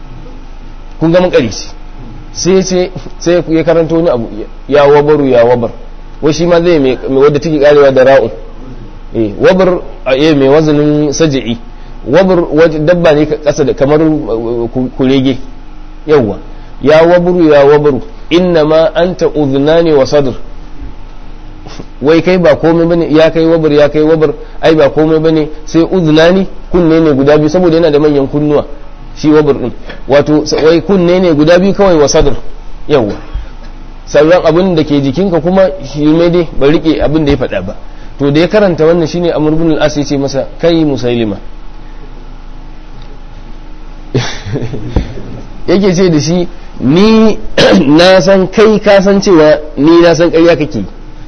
kun ga mun kare shi sai sai sai ya karanto wani abu ya wabaru ya wabar wai shi ma zai mai wadda take karewa da ra'un eh wabar eh mai wazanin saj'i wabar dabba ne kasa da kamar kurege yawwa ya waburu ya wabaru innama anta udhnani wa sadr wai kai ba komai bane ya kai wabar ya kai wabar ai ba komai bane sai udhnani kunne ne guda biyu saboda yana da manyan kunnuwa shi wabar din wato wai kunne ne guda biyu kawai wa sadr yawa sauran abin da ke jikinka kuma shi ne dai ba rike abin da ya faɗa ba to da ya karanta wannan shine amr ibn al-as ya ce masa kai musailima yake ce da shi ni na san kai ka san cewa ni na san ƙarya kake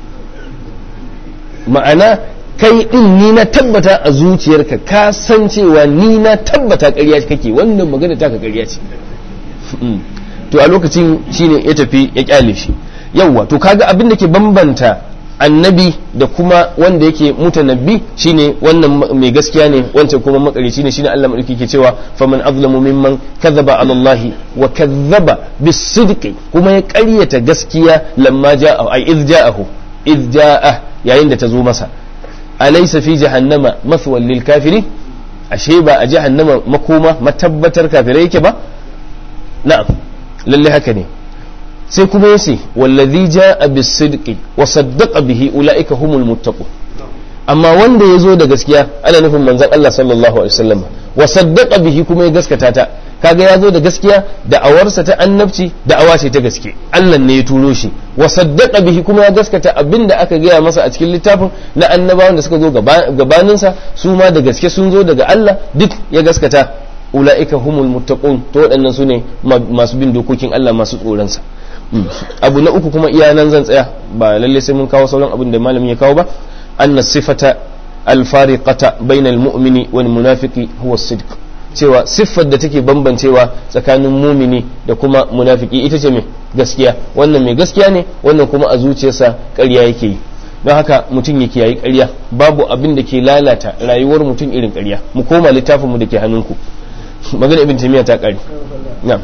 ma'ana kai din ni na tabbata a zuciyarka ka san cewa ni na tabbata ƙarya kake wannan magana taka ƙarya ce to a lokacin shine ya tafi ya kyale shi yawwa to kaga abin da ke bambanta annabi da kuma wanda yake mutanabbi shine wannan mai gaskiya ne wancan kuma makarici ne shine Allah madauki ke cewa faman azlamu mimman kadhaba ala Allah wa kadhaba bisidqi kuma ya ƙaryata gaskiya lamma ja'a ay iz ja'ahu iz ja'a yayin da ta zo masa alaysa fi jahannama mathwal lil kafirin ashe ba a jahannama makoma matabbatar kafirai yake ba na'am lalle haka ne sai kuma ya ce wallazi ja'a bisidqi wa saddaqa bihi ulaika humul muttaqun amma wanda ya zo da gaskiya ana nufin manzon Allah sallallahu alaihi wasallam wa saddaqa bihi kuma ya gaskata ta kaga ya zo da gaskiya da awarsa ta annabci da awa ce ta gaske Allah ne ya turo shi wa saddaqa bihi kuma ya gaskata abinda aka gaya masa a cikin littafin na annabawan da suka zo gabaninsa su ma da gaske sun zo daga Allah duk ya gaskata ulaika humul muttaqun to waɗannan su ne masu bin dokokin Allah masu tsoronsa abu na uku kuma iya nan zan tsaya ba lalle sai mun kawo sauran abin da malamin ya kawo ba anna sifata alfariqata bainal mu'mini wal munafiqi huwa sidq cewa siffar da take bambancewa tsakanin mumini da kuma munafiki ita ce mai gaskiya wannan mai gaskiya ne wannan kuma a zuciyarsa ƙarya yake yi don haka mutum ya kiyayi ƙarya babu abin da ke lalata rayuwar mutum irin ƙarya mu koma littafinmu da ke hannunku magana ibn taymiya ta ƙare na'am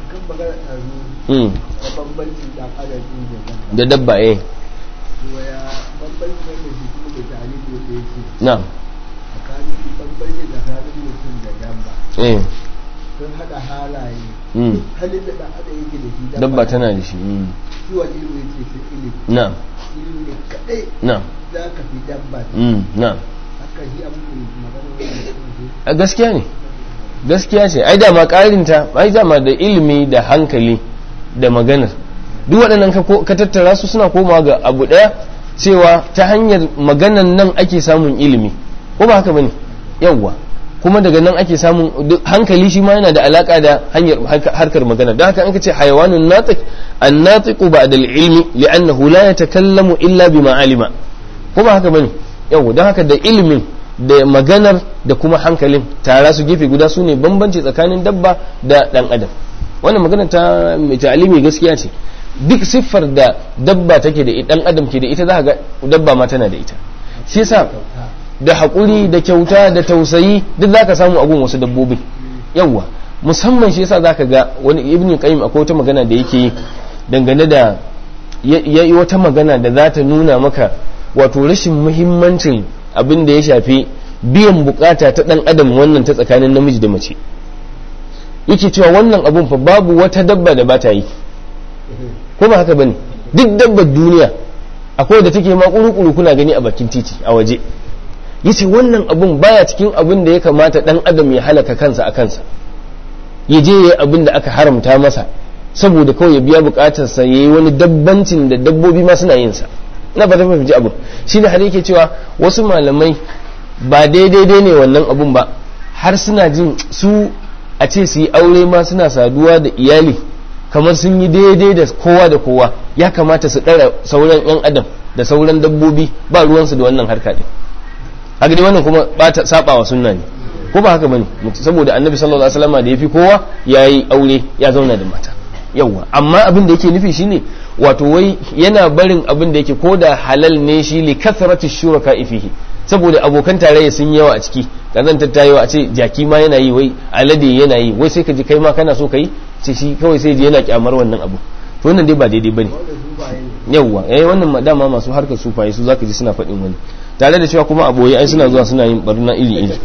da dabba eh na'am eh sun haɗa halaye mm halin da ɗan adam yake da shi dabba tana da shi mm shi wani ilimi yake sai ilimi na'am ilimi ne kaɗai na'am za ka fi dabba mm na'am haka shi abin da magana wani a gaskiya ne gaskiya ce ai dama karinta ai dama da ilimi da hankali da maganar duk waɗannan ka tattara su suna komawa ga abu ɗaya cewa ta hanyar maganan nan ake samun ilimi ko ba haka bane yawwa kuma daga nan ake samun hankali shi ma yana da alaka da hanyar harkar magana don haka an ka ce hayawanun natiq an natiqu ba'da al-ilmi li'annahu la yatakallamu illa bima alima ko ba haka bane yawwa don haka da ilimin da maganar da kuma hankalin tara su gefe guda su ne bambanci tsakanin dabba da dan adam wannan magana ta mai ta'alimi gaskiya ce duk siffar da dabba take da dan adam ke da ita za ga dabba ma tana da ita shi yasa da haƙuri da kyauta da tausayi duk zaka samu a gun wasu dabbobi yawwa musamman shi yasa zaka ga wani ibn qayyim akwai wata magana da yake yi dangane da ya yi wata magana da za ta nuna maka wato rashin muhimmancin abin da ya shafi biyan bukata ta dan adam wannan ta tsakanin namiji da mace yake cewa wannan abun fa babu wata dabba da ba ta yi ko ba haka bane duk dabbar duniya akwai da take ma kuru kuna gani a bakin titi a waje yace wannan abun baya cikin abin da ya kamata dan adam ya halaka kansa a kansa ya je yayi abin da aka haramta masa saboda kawai ya biya bukatarsa ya yi wani dabbancin da dabbobi ma suna yin sa na ba ta fahimci abu shi da har yake cewa wasu malamai ba daidai ne wannan abun ba har suna jin su a ce su yi aure ma suna saduwa da iyali kamar sun yi daidai da kowa da kowa ya kamata su ɗara sauran 'yan adam da sauran dabbobi ba ruwansu da wannan harka ɗin haka dai wannan kuma ba ta saba wa sunna ne ko ba haka bane saboda annabi sallallahu alaihi wasallam da yafi kowa yayi aure ya zauna da mata yawa amma abin da yake nufi shine wato wai yana barin abin da yake ko da halal ne shi li kathrati shuraka fihi saboda abokan tarayya sun yawa a ciki kazan tattayewa a ce jaki ma yana yi wai alade yana yi wai sai ka ji kai ma kana so kai ce shi kawai sai ji yana kyamar wannan abu to wannan dai ba daidai bane yawa eh wannan dama masu harkar sufaye su zaka ji suna faɗin wani tare da cewa kuma aboye ai suna zuwa suna yin barna iri iri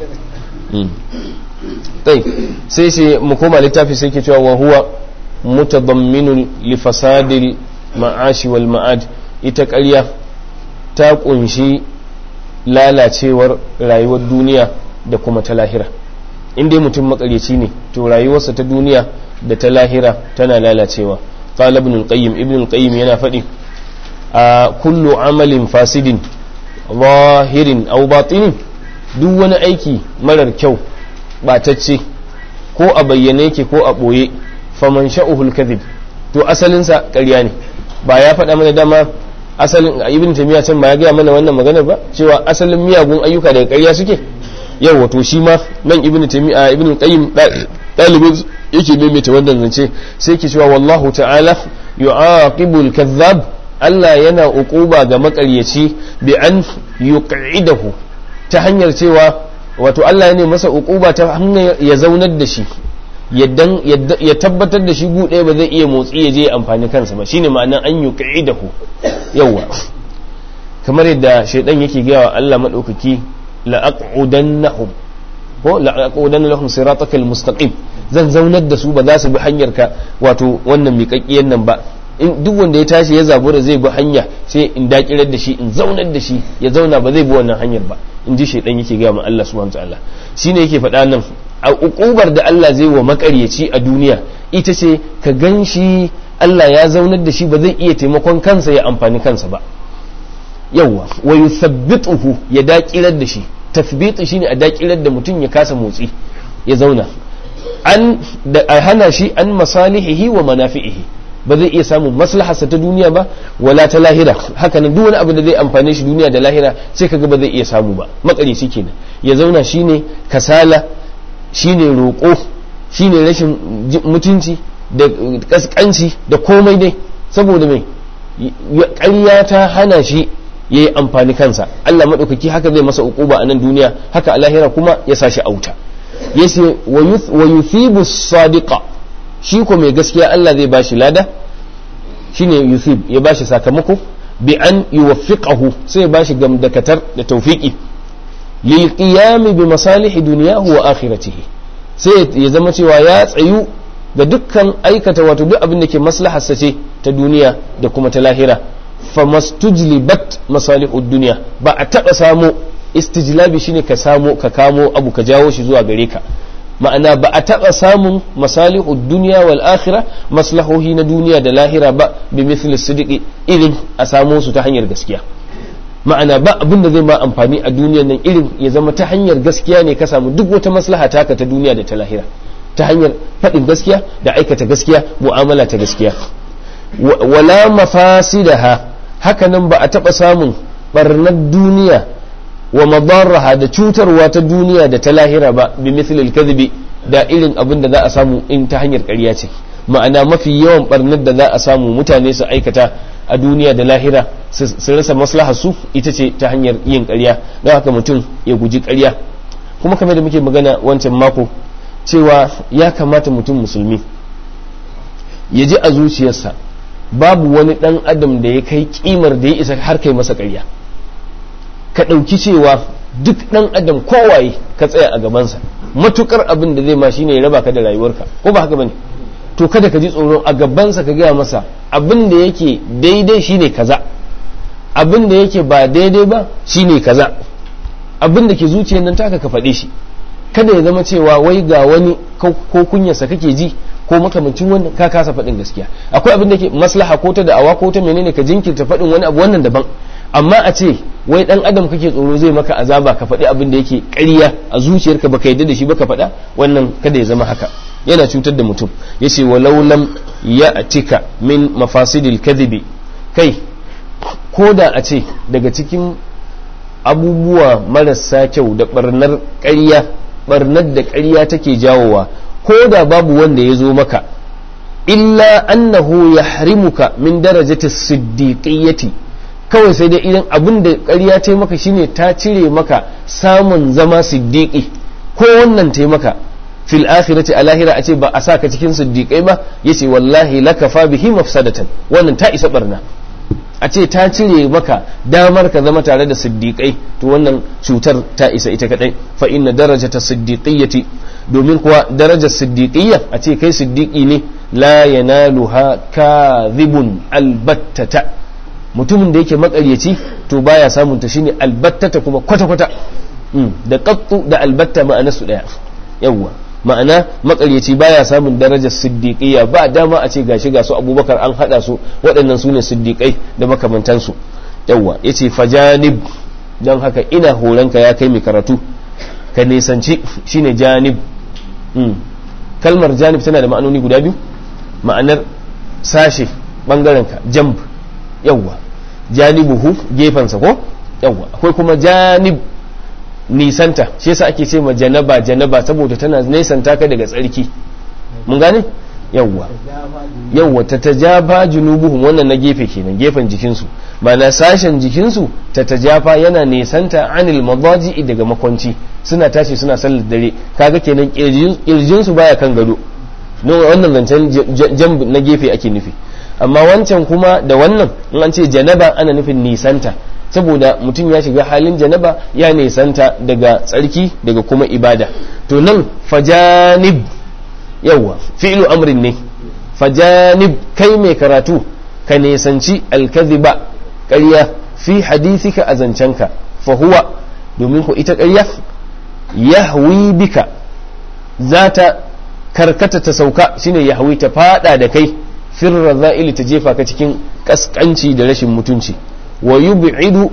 tai sai sai mu koma littafi sai ke cewa wa huwa mutadamminun li fasadil ma'ashi wal ma'ad ita ƙarya ta kunshi lalacewar rayuwar duniya da kuma ta lahira in dai mutum makaryaci ne to rayuwarsa ta duniya da ta lahira tana lalacewa qala ibn al-qayyim ibn al-qayyim yana faɗi a kullu amalin fasidin zahirin aw batinin duk wani aiki marar kyau batacce ko a bayyane yake ko a ɓoye faman sha'uhul kadhib to asalinsa ƙarya ne ba ya faɗa mana dama asalin ibn tamiya can ba ya gaya mana wannan maganar ba cewa asalin miyagun ayyuka daga ƙarya suke yau wato shi ma nan ibn tamiya ibn qayyim dalibin yake maimaita wannan zance sai ke cewa wallahu ta'ala yu'aqibul kadhab Allah yana uquba ga makaryaci bi an yuq'idahu ta hanyar cewa wato Allah ne masa uquba ta hanyar ya zaunar da shi ya tabbatar da shi ɗaya ba zai iya motsi ya je amfani kansa ba shine ma'anar an yuq'idahu yawa kamar yadda shaidan yake gaya wa Allah madaukaki la'aqudannahum ko la'aqudanna lahum siratakal mustaqim zan zaunar da su ba za su bi hanyar ka wato wannan miƙaƙƙiyar nan ba in duk wanda ya tashi ya zabura zai bi hanya sai in dakirar da shi in zaunar da shi ya zauna ba zai bi wannan hanyar ba in ji shaidan yake gaya ma Allah subhanahu wataala shine yake faɗa nan a ukubar da Allah zai wa makaryaci a duniya ita ce ka gan shi Allah ya zaunar da shi ba zai iya taimakon kansa ya amfani kansa ba yawwa wa yuthabbituhu ya dakirar da shi tathbitu shine a dakirar da mutum ya kasa motsi ya zauna an da a hana shi an masalihihi wa manafi'ihi ba zai iya samun maslaharsa ta duniya ba wala ta lahira haka nan duk wani abu da zai amfane shi duniya da lahira sai kaga ba zai iya samu ba makarici kenan ya zauna shine kasala shine roƙo shine rashin mutunci da kaskanci da komai dai saboda mai ƙarya ta hana shi ya yi amfani kansa Allah maɗaukaki haka zai masa uquba a nan duniya haka a lahira kuma ya sa shi auta yace wa yuthibu sadiqa shi ko mai gaskiya Allah zai bashi lada shine yuthib ya bashi sakamako bi an yuwaffiqahu sai ya bashi gamdakatar da tawfiki lil qiyam bi masalih dunyahu wa akhiratihi sai ya zama cewa ya tsayu ga dukkan aikata wato duk abin da ke maslaharsa ce ta duniya da kuma ta lahira famastujlibat masalihud duniya ba a taba samu istijlabi shine ka samu ka kamo abu ka jawo shi zuwa gare ka ma'ana ba a taɓa samun masalihu duniya wal akhira maslahohi na duniya da lahira ba bi mithli sidiki irin a samo su ta hanyar gaskiya ma'ana ba abin da zai ma amfani a duniyan nan irin ya zama ta hanyar gaskiya ne ka samu duk wata maslaha taka ta duniya da ta lahira ta hanyar faɗin gaskiya da aikata gaskiya mu'amala ta gaskiya wala mafasidaha haka nan ba a taɓa samun barnar duniya wa madarraha da cutarwa ta duniya da ta lahira ba bi mithlil kadhibi da irin abin da za a samu in ta hanyar ƙarya ce ma'ana mafi yawan barnar da za a samu mutane su aikata a duniya da lahira su rasa maslaha su ita ce ta hanyar yin ƙarya don haka mutum ya guji ƙarya kuma kamar da muke magana wancan mako cewa ya kamata mutum musulmi ya ji a zuciyarsa babu wani ɗan adam da ya kai kimar da ya isa har kai masa ƙarya ka ɗauki cewa duk ɗan adam kowaye ka tsaya a gabansa matukar abin da zai ma shine ya raba ka da rayuwarka ko ba haka bane to kada ka ji tsoro a gabansa ka gaya masa abin da yake daidai shine kaza abin da yake ba daidai ba shine kaza abin da ke zuciyar nan taka ka faɗe shi kada ya zama cewa wai ga wani ko kunyarsa kake ji ko makamancin wannan ka kasa faɗin gaskiya akwai abin da ke maslaha ko ta da'awa ko ta menene ka jinkirta faɗin wani abu wannan daban amma a ce wai dan adam kake tsoro zai maka azaba ka faɗi abin da yake ƙarya a zuciyarka baka yadda da shi baka faɗa wannan kada ya zama haka yana cutar da mutum yace walau lam ya'tika min mafasidil kadhibi kai ko da a ce daga cikin abubuwa marasa kyau da barnar ƙarya barnar da ƙarya take jawowa ko da babu wanda ya zo maka illa annahu yahrimuka min darajati siddiqiyyati kawai sai dai idan abin da ƙarya ta maka shine ta cire maka samun zama siddiqi ko wannan ta maka fil akhirati a lahira a ce ba a saka cikin siddiqai ba yace wallahi lakafa bihi mafsadatan wannan ta isa barna a ce ta cire maka damar ka zama tare da siddiqai to wannan cutar ta isa ita kadai fa inna darajata siddiqiyyati domin kuwa darajar siddiqiyya a ce kai siddiqi ne la yanaluha kadhibun albattata mutumin da yake makaryaci to baya samun ta shine albattata kuma kwata kwata da qattu da albatta ma'ana su daya yawwa ma'ana makaryaci baya samun darajar siddiqiyya ba dama a ce gashi ga su abubakar an hada su waɗannan su ne siddiqai da makamantansu yawwa yace fajanib don haka ina horonka ya kai mai karatu ka nisanci shine janib kalmar janib tana da ma'anoni guda biyu ma'anar sashe bangarenka jamb yawwa janibuhu gefensa ko yawwa akwai kuma janib nisanta shi yasa ake ce ma janaba janaba saboda tana nisanta ka daga tsarki mun gane yawwa yawwa ta tajafa junubuhum wannan na gefe kenan gefen jikinsu ba na sashen jikinsu ta tajafa yana nisanta anil madaji daga makwanci suna tashi suna sallar dare kaga kenan kirjinsu baya kan gado wannan zancen jamb na gefe ake nufi amma wancan kuma da wannan in an ce janaba ana nufin nisanta saboda mutum ya shiga halin janaba ya nisanta daga tsarki daga kuma ibada to nan fajanib yawa fi'lu amrin ne fajanib kai mai karatu ka nisanci alkaziba ƙarya fi hadithika a zancenka fa huwa domin ku ita ƙarya yahwi bika za ta karkata ta sauka shine yahwi ta fada da kai firra za'ili ta jefa ka cikin kaskanci da rashin mutunci wa yub'idu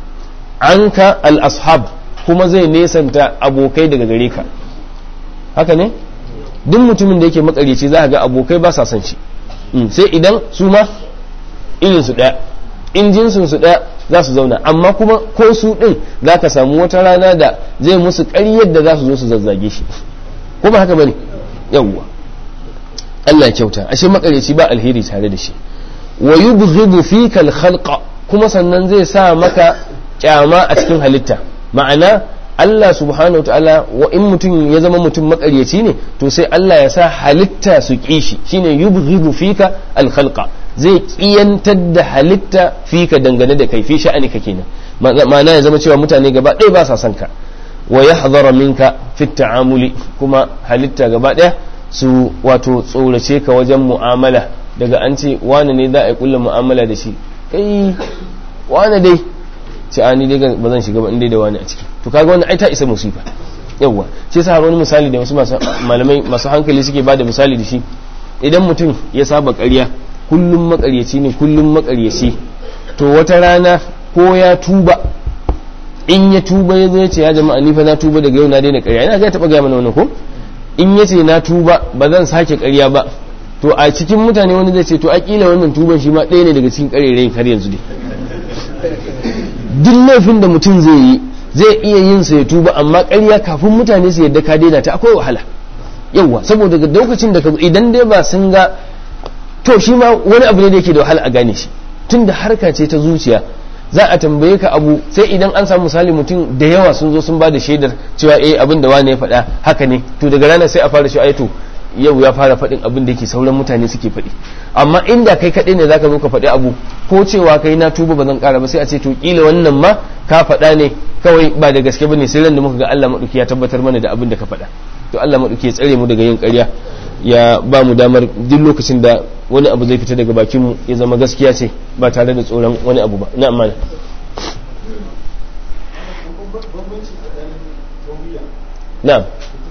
anka al-ashab kuma zai nesanta abokai daga gare ka haka ne duk mutumin da yake makaryaci za ga abokai ba sa son shi sai idan su ma irin su daya in jinsin su daya za su zauna amma kuma ko su din za ka samu wata rana da zai musu ƙaryar da za su zo su zazzage shi ko ba haka bane yawwa Allah kyauta ashe makaryaci ba alheri tare da shi wa yubghidu fika al-khalqa kuma sannan zai sa maka kyama a cikin halitta ma'ana Allah subhanahu ta'ala wa in mutum ya zama mutum makaryaci ne to sai Allah ya sa halitta su ƙi shi shine yubghidu fika al-khalqa zai kiyantar da halitta fika dangane da kai fi sha'anika kenan ma'ana ya zama cewa mutane gaba ɗaya ba sa son ka wa yahdhara minka fi ta'amuli kuma halitta gaba ɗaya su wato tsorace ka wajen mu'amala daga an ce wane ne za a yi kullum mu'amala da shi kai wane dai ce a ni dai ba zan shiga ba dai da wani a ciki to kaga wannan ai ta isa musifa yawwa shi yasa wani misali da wasu malamai masu hankali suke bada misali da shi idan mutum ya saba ƙarya kullum makaryaci ne kullum makaryaci to wata rana ko ya tuba in ya tuba ya zo ya ce ya jama'a ni fa na tuba daga yau na daina ƙarya ina ga taɓa gaya mana wannan ko in ya ce na tuba ba zan sake ƙarya ba to a cikin mutane wani zai ce to akila wannan tuban shi ma ɗaya ne daga cikin ƙarerayin har yanzu dai duk laifin da mutum zai yi zai iya yin sa ya tuba amma ƙarya kafin mutane su yadda ka daina ta akwai wahala yauwa saboda daga lokacin da idan dai ba sun ga to shi ma wani abu ne da yake da wahala a gane shi tunda harka ce ta zuciya za a tambaye ka abu sai idan an samu misali mutum da yawa sun zo sun ba da shaidar cewa eh abin da wane ya faɗa haka ne to daga ranar sai a fara shi to yau ya fara faɗin abin da yake sauran mutane suke faɗi amma inda kai kaɗai ne zaka zo ka faɗi abu ko cewa kai na tuba ba zan ƙara ba sai a ce to kila wannan ma ka faɗa ne kawai ba da gaske bane sai ran da muka ga Allah maɗauki ya tabbatar mana da abin da ka faɗa to Allah maɗauki ya tsare mu daga yin ƙarya ya ba mu damar duk lokacin da wani abu zai fita daga bakin mu ya zama gaskiya ce ba tare da tsoron wani abu ba na amana na'am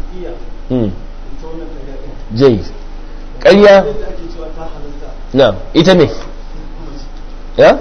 jai ƙarya na ita ne ya?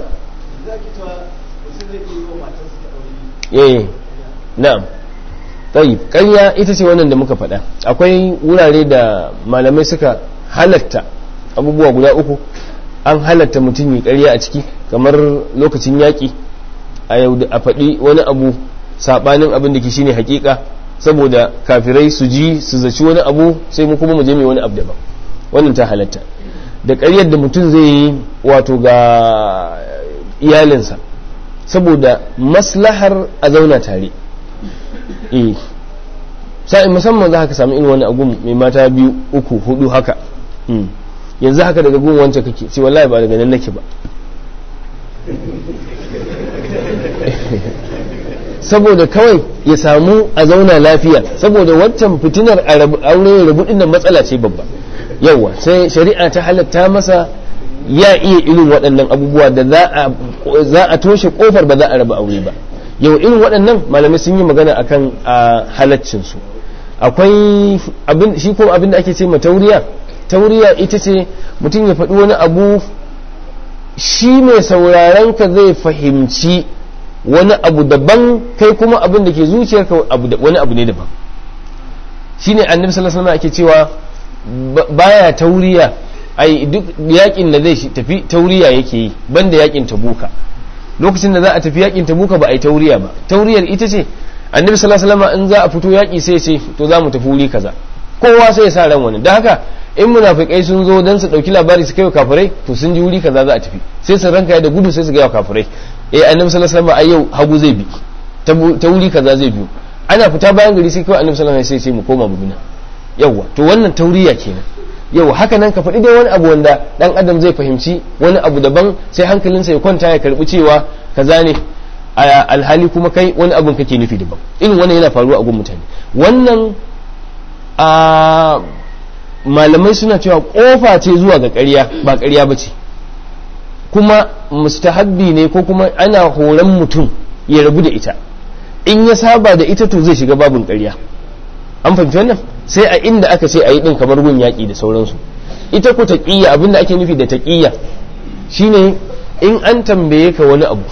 eh na'am tayi ƙarya ita ce wannan da muka faɗa akwai wurare da malamai suka halatta abubuwa guda uku an halatta mutum yi ƙarya a ciki kamar lokacin yaƙi a yau a faɗi wani abu saɓanin abin da ke shine hakika saboda kafirai su ji su zaci wani abu sai mu kuma mu je mai wani abu daban wannan ta halatta da ƙaryar da mutum zai yi wato ga iyalinsa saboda maslahar a zauna tare eh sa'in musamman za ka sami irin wani agun mai mata biyu uku hudu haka yanzu haka daga gun wancan kake ce wallahi ba daga nan nake ba saboda kawai ya samu a zauna lafiya saboda waccan fitinar aure rabu din nan matsala ce babba yawa sai shari'a ta halatta masa ya iya irin waɗannan abubuwa da za a toshe kofar ba za a raba aure ba yau irin waɗannan malamai sun yi magana akan a halaccin su akwai abin shi ko abin da ake ce ma tauriya tauriya ita ce mutum ya faɗi wani abu shi mai sauraron ka zai fahimci wani abu daban kai kuma abin da ke zuciyarka wani abu ne daban shine annabi sallallahu alaihi ake cewa baya tauriya ai duk yakin da zai tafi tauriya yake yi banda yakin tabuka lokacin da za a tafi yakin tabuka ba a yi tauriya ba tauriyar ita ce annabi sallallahu alaihi wasallam in za a fito yaki sai ce to za mu tafi wuri kaza kowa sai ya sa ran wani don haka in munafikai sun zo dan su dauki labari su kai kafirai to sun ji wuri kaza za a tafi sai su ranka da gudu sai su ga kafirai eh annabi sallallahu alaihi wasallam ai yau hagu zai bi ta wuri kaza zai biyo ana fita bayan gari sai kawai annabi sallallahu alaihi wasallam sai mu koma mu yawa to wannan tauriya kenan yau haka nan ka faɗi dai wani abu wanda dan adam zai fahimci wani abu daban sai hankalinsa ya kwanta ya karbi cewa kaza ne alhali kuma kai wani abun kake nufi daban irin wannan yana faruwa a gun mutane wannan a malamai suna cewa kofa ce zuwa ga ƙarya ba ƙarya ba ce kuma mustahabbi ne ko kuma ana horon mutum ya rabu da ita in ya saba da ita to zai shiga babin ƙarya an fahimci wannan sai a inda aka ce a yi ɗin kamar gun yaƙi da sauransu ita ko taƙiyya abinda ake nufi da taƙiyya shine in an tambaye ka wani abu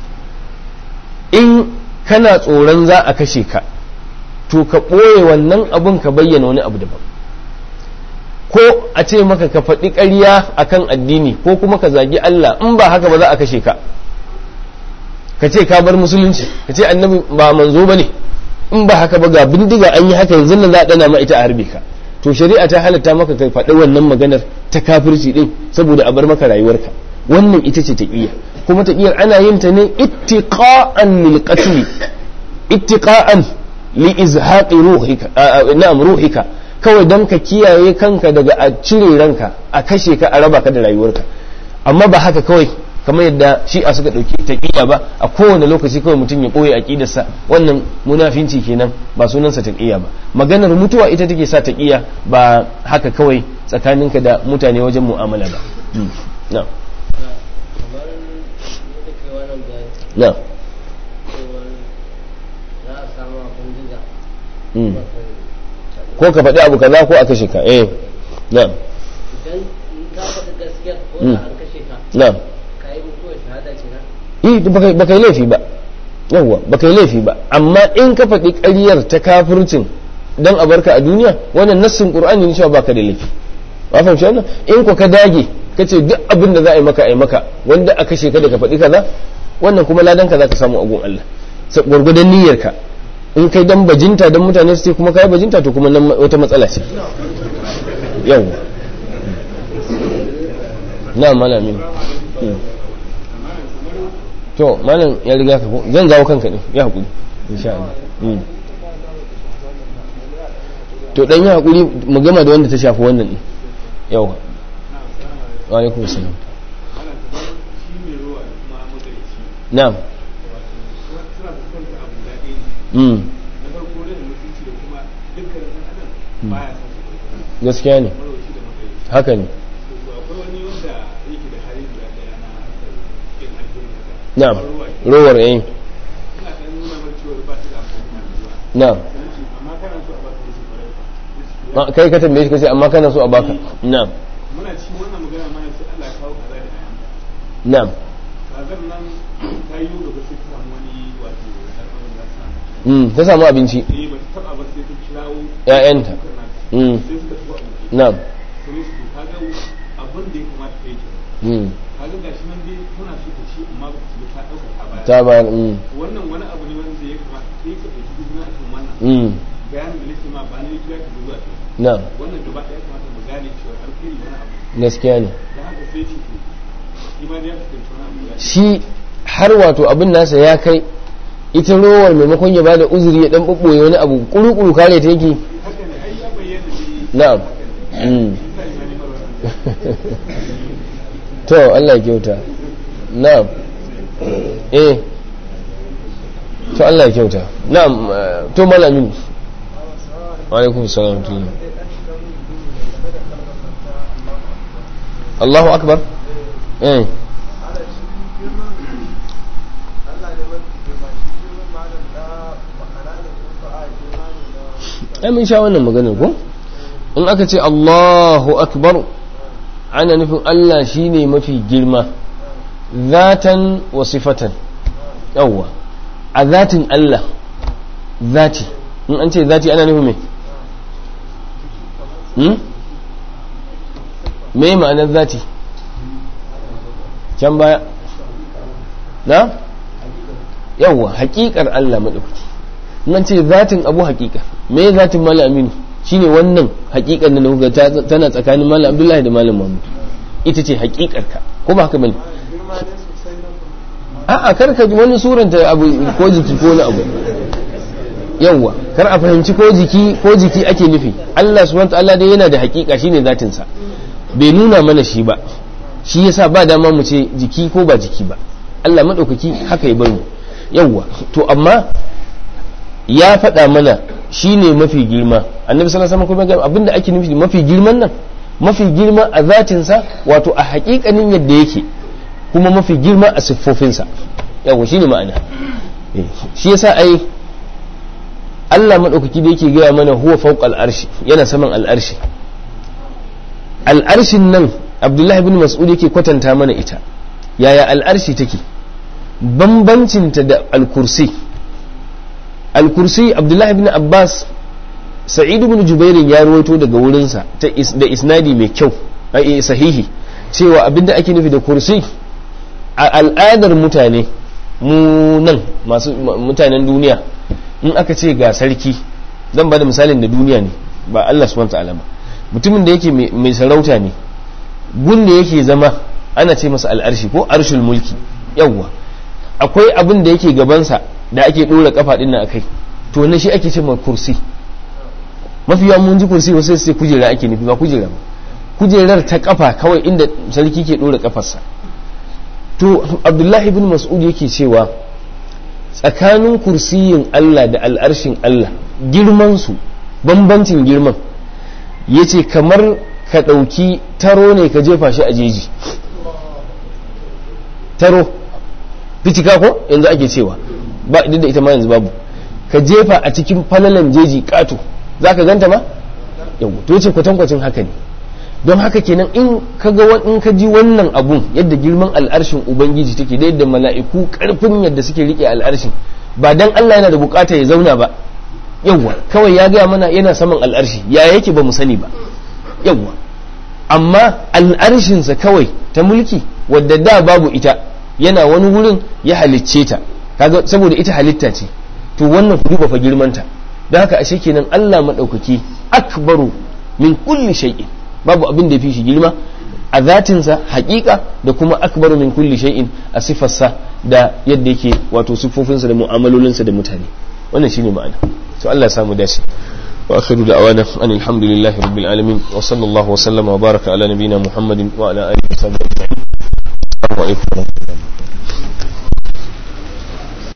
in kana tsoron za a kashe ka to ka ɓoye wannan abun ka bayyana wani abu daban ko a ce maka ka faɗi ƙarya a kan addini ko kuma ka zagi Allah in ba haka ba za a kashe ka ka ce ka bar musulunci ka ce annabi ba manzo ba ne in ba haka ba ga bindiga an yi haka yanzu nan za a ɗana ma ita a harbe ka to shari'a ta halatta maka ka faɗi wannan maganar ta kafirci ɗin saboda a bar maka rayuwarka wannan ita ce taƙiyya kuma taƙiyyar ana yin ta ne ittiqa'an lil qatl ittiqa'an li izhaqi ruhika na'am ruhika kawai don ka kiyaye kanka daga a cire ranka a kashe ka a raba ka da rayuwarka amma ba haka kawai kamar yadda shi a suka ɗauki taƙiyya ba a kowane lokaci kawai mutum ya ɓoye aƙidarsa wannan munafinci kenan ba sunansa taƙiyya ba maganar mutuwa ita take sa taƙiyya ba haka kawai tsakaninka da mutane wajen mu'amala ba na na Mm. ko ka faɗi abu kaza ko a kashe ka eh na'am idan in ka faɗi gaskiyar ko Mm. da an kashe ka na'am ka yi mutuwar shahada ce na eh baka baka yi laifi ba yawwa baka yi laifi ba amma in ka faɗi ƙaryar ta kafircin dan a barka a duniya wannan nassin qur'ani ne cewa baka da laifi ba fahimci wannan in ko ka dage kace duk abin da za a yi maka a yi maka wanda a kashe ka da ka faɗi kaza wannan kuma ladan ka zaka samu a gun Allah sa gurgudan niyyar ka in kai dan bajinta dan mutane su ce kuma kai bajinta to kuma nan wata matsala ce yawwa na malamin to malam ya riga ka ko zan jawo kanka ne ya hakuri insha Allah Mm. to dan ya hakuri mu gama da wanda ta shafi wannan ne yawa wa alaikum salam na'am mm gaskiya ne haka ne na'am rowar eh na'am Ah, kai ka tambaye shi kace amma kana so a baka na'am muna ci wannan magana mana sai Allah ya kawo kaza da ayan na'am kazan nan ta yi gaba sai ta samu wani wato al'amarin da sa mm ta samu abinci eh ba ta taba ba sai ta kirawo ƴaƴanta kuka na mm sai suka tuwa abu na'am sai su kaga abin da ya kamata ta yi ke mm kaga gashi nan dai tana so ta ci amma ba ta ci ta dauka ta baya ta bayar mm wannan wani abu ne wanda ya kamata kai ka dauki izina akan wannan mm bayanin da nake ma ba na yi kira ka zuwa ta na'am wannan gaba ɗaya kamata mu gane cewa alkhairi wani abu gaskiya ne da haka sai ce to shi ma dai ya fuskanci wani abu ya shi har wato abin nasa ya kai ita rowar maimakon ya bada uzuri ya dan bubboye wani abu kuru-kuru kare ta yake haka ne ai ya bayyana ne na'am mm. sai ma ne mara wannan to Allah ya kyauta na'am eh to Allah ya kyauta na'am eh, to malamin wa alaikum salam wa rahmatullah. Allahu akbar eh ai mun sha wannan maganar ko in aka ce Allahu akbar ana nufin Allah shine mafi girma zatan wa sifatan yawwa a zatin Allah zati in an ce zati ana nufin me hmm? me ma'anar zati can baya na yawwa haƙiƙar Allah maɗaukaki nan ce zatin abu haƙiƙa me zatin malam aminu shine wannan haƙiƙar da kuka ta- tana tsakanin malam abdullahi da malam muhammad ita ce haƙiƙar ka ko ba haka bane a'a kar ka ji wani suranta abu ko jiki ko na abu yawwa kar a fahimci ko jiki ko jiki ake nufi Allah subhanahu wa ta'ala dai yana da haƙiƙa shine zatin sa bai nuna mana shi ba shi yasa ba dama mu ce jiki ko ba jiki ba Allah madaukaki haka ya bar mu yawwa to amma ya faɗa mana shi ne mafi girma annabi sallallahu alaihi wasallam kuma abinda ake nufi mafi girman nan mafi girma a zatinsa wato a haƙiƙanin yadda yake kuma mafi girma a siffofinsa yawa shine ma'ana Eh, shi yasa ai Allah maɗaukaki da yake gaya mana huwa fawqa al'arshi yana saman al'arshi al'arshin nan Abdullahi bin Mas'ud yake kwatanta mana ita yaya al'arshi take bambancinta da al-kursi al-kursi Abdullahi bin Abbas Sa'id bin Jubairin ya rawaito daga wurinsa ta is- da isnadi mai kyau ai, sahihi cewa abinda ake nufi da kursi a al'adar mutane mu nan masu ma- mutanen duniya in aka ce ga sarki zan ba da misalin da duniya ne ba Allah subhanahu ta'ala ba mutumin da yake mai mai sarauta ne gun da yake zama ana ce masa al'arshi ko arshul mulki yawwa akwai abin da yake gabansa da ake dora kafa din nan akai to na shi ake ce ma kursi mafi yawan mun ji kursi wasu sai kujera ake nufi ba kujera ba kujerar ta kafa kawai inda sarki ke dora kafarsa to abdullahi ibn mas'ud yake cewa tsakanin kursiyin Allah da al'arshin Allah girman su bambancin girman yace kamar ka ɗauki taro ne ka jefa shi a jeji taro fitika ko yanzu ake cewa ba duk da ita ma yanzu babu ka jefa a cikin falalan jeji kato za ka ganta ma yau to ce kwatankwacin haka ne don haka kenan in ka ga in ka ji wannan abun yadda girman al'arshin ubangiji take da yadda mala'iku karfin yadda suke rike al'arshin ba dan Allah yana da bukata ya zauna ba yawwa kawai ya gaya mana yana saman al'arshi ya yake ba mu sani ba yawwa amma al'arshinsa kawai ta mulki wadda da babu ita yana wani wurin ya halicce ta kaga saboda ita halitta ce to wannan ku duba fa girmanta don haka ashe kenan Allah madaukaki akbaru min kulli shay'in babu abin da ya fi shi girma a zatinsa haƙiƙa da kuma akbaru min kulli shay'in a sifarsa da yadda yake wato siffofinsa da mu'amalolinsa da mutane wannan shine ma'ana to Allah ya samu dace wa akhiru da'wana an alhamdulillahi rabbil alamin wa sallallahu wa sallama wa baraka ala nabiyyina muhammadin wa ala alihi wa sahbihi ajma'in assalamu alaikum wa rahmatullahi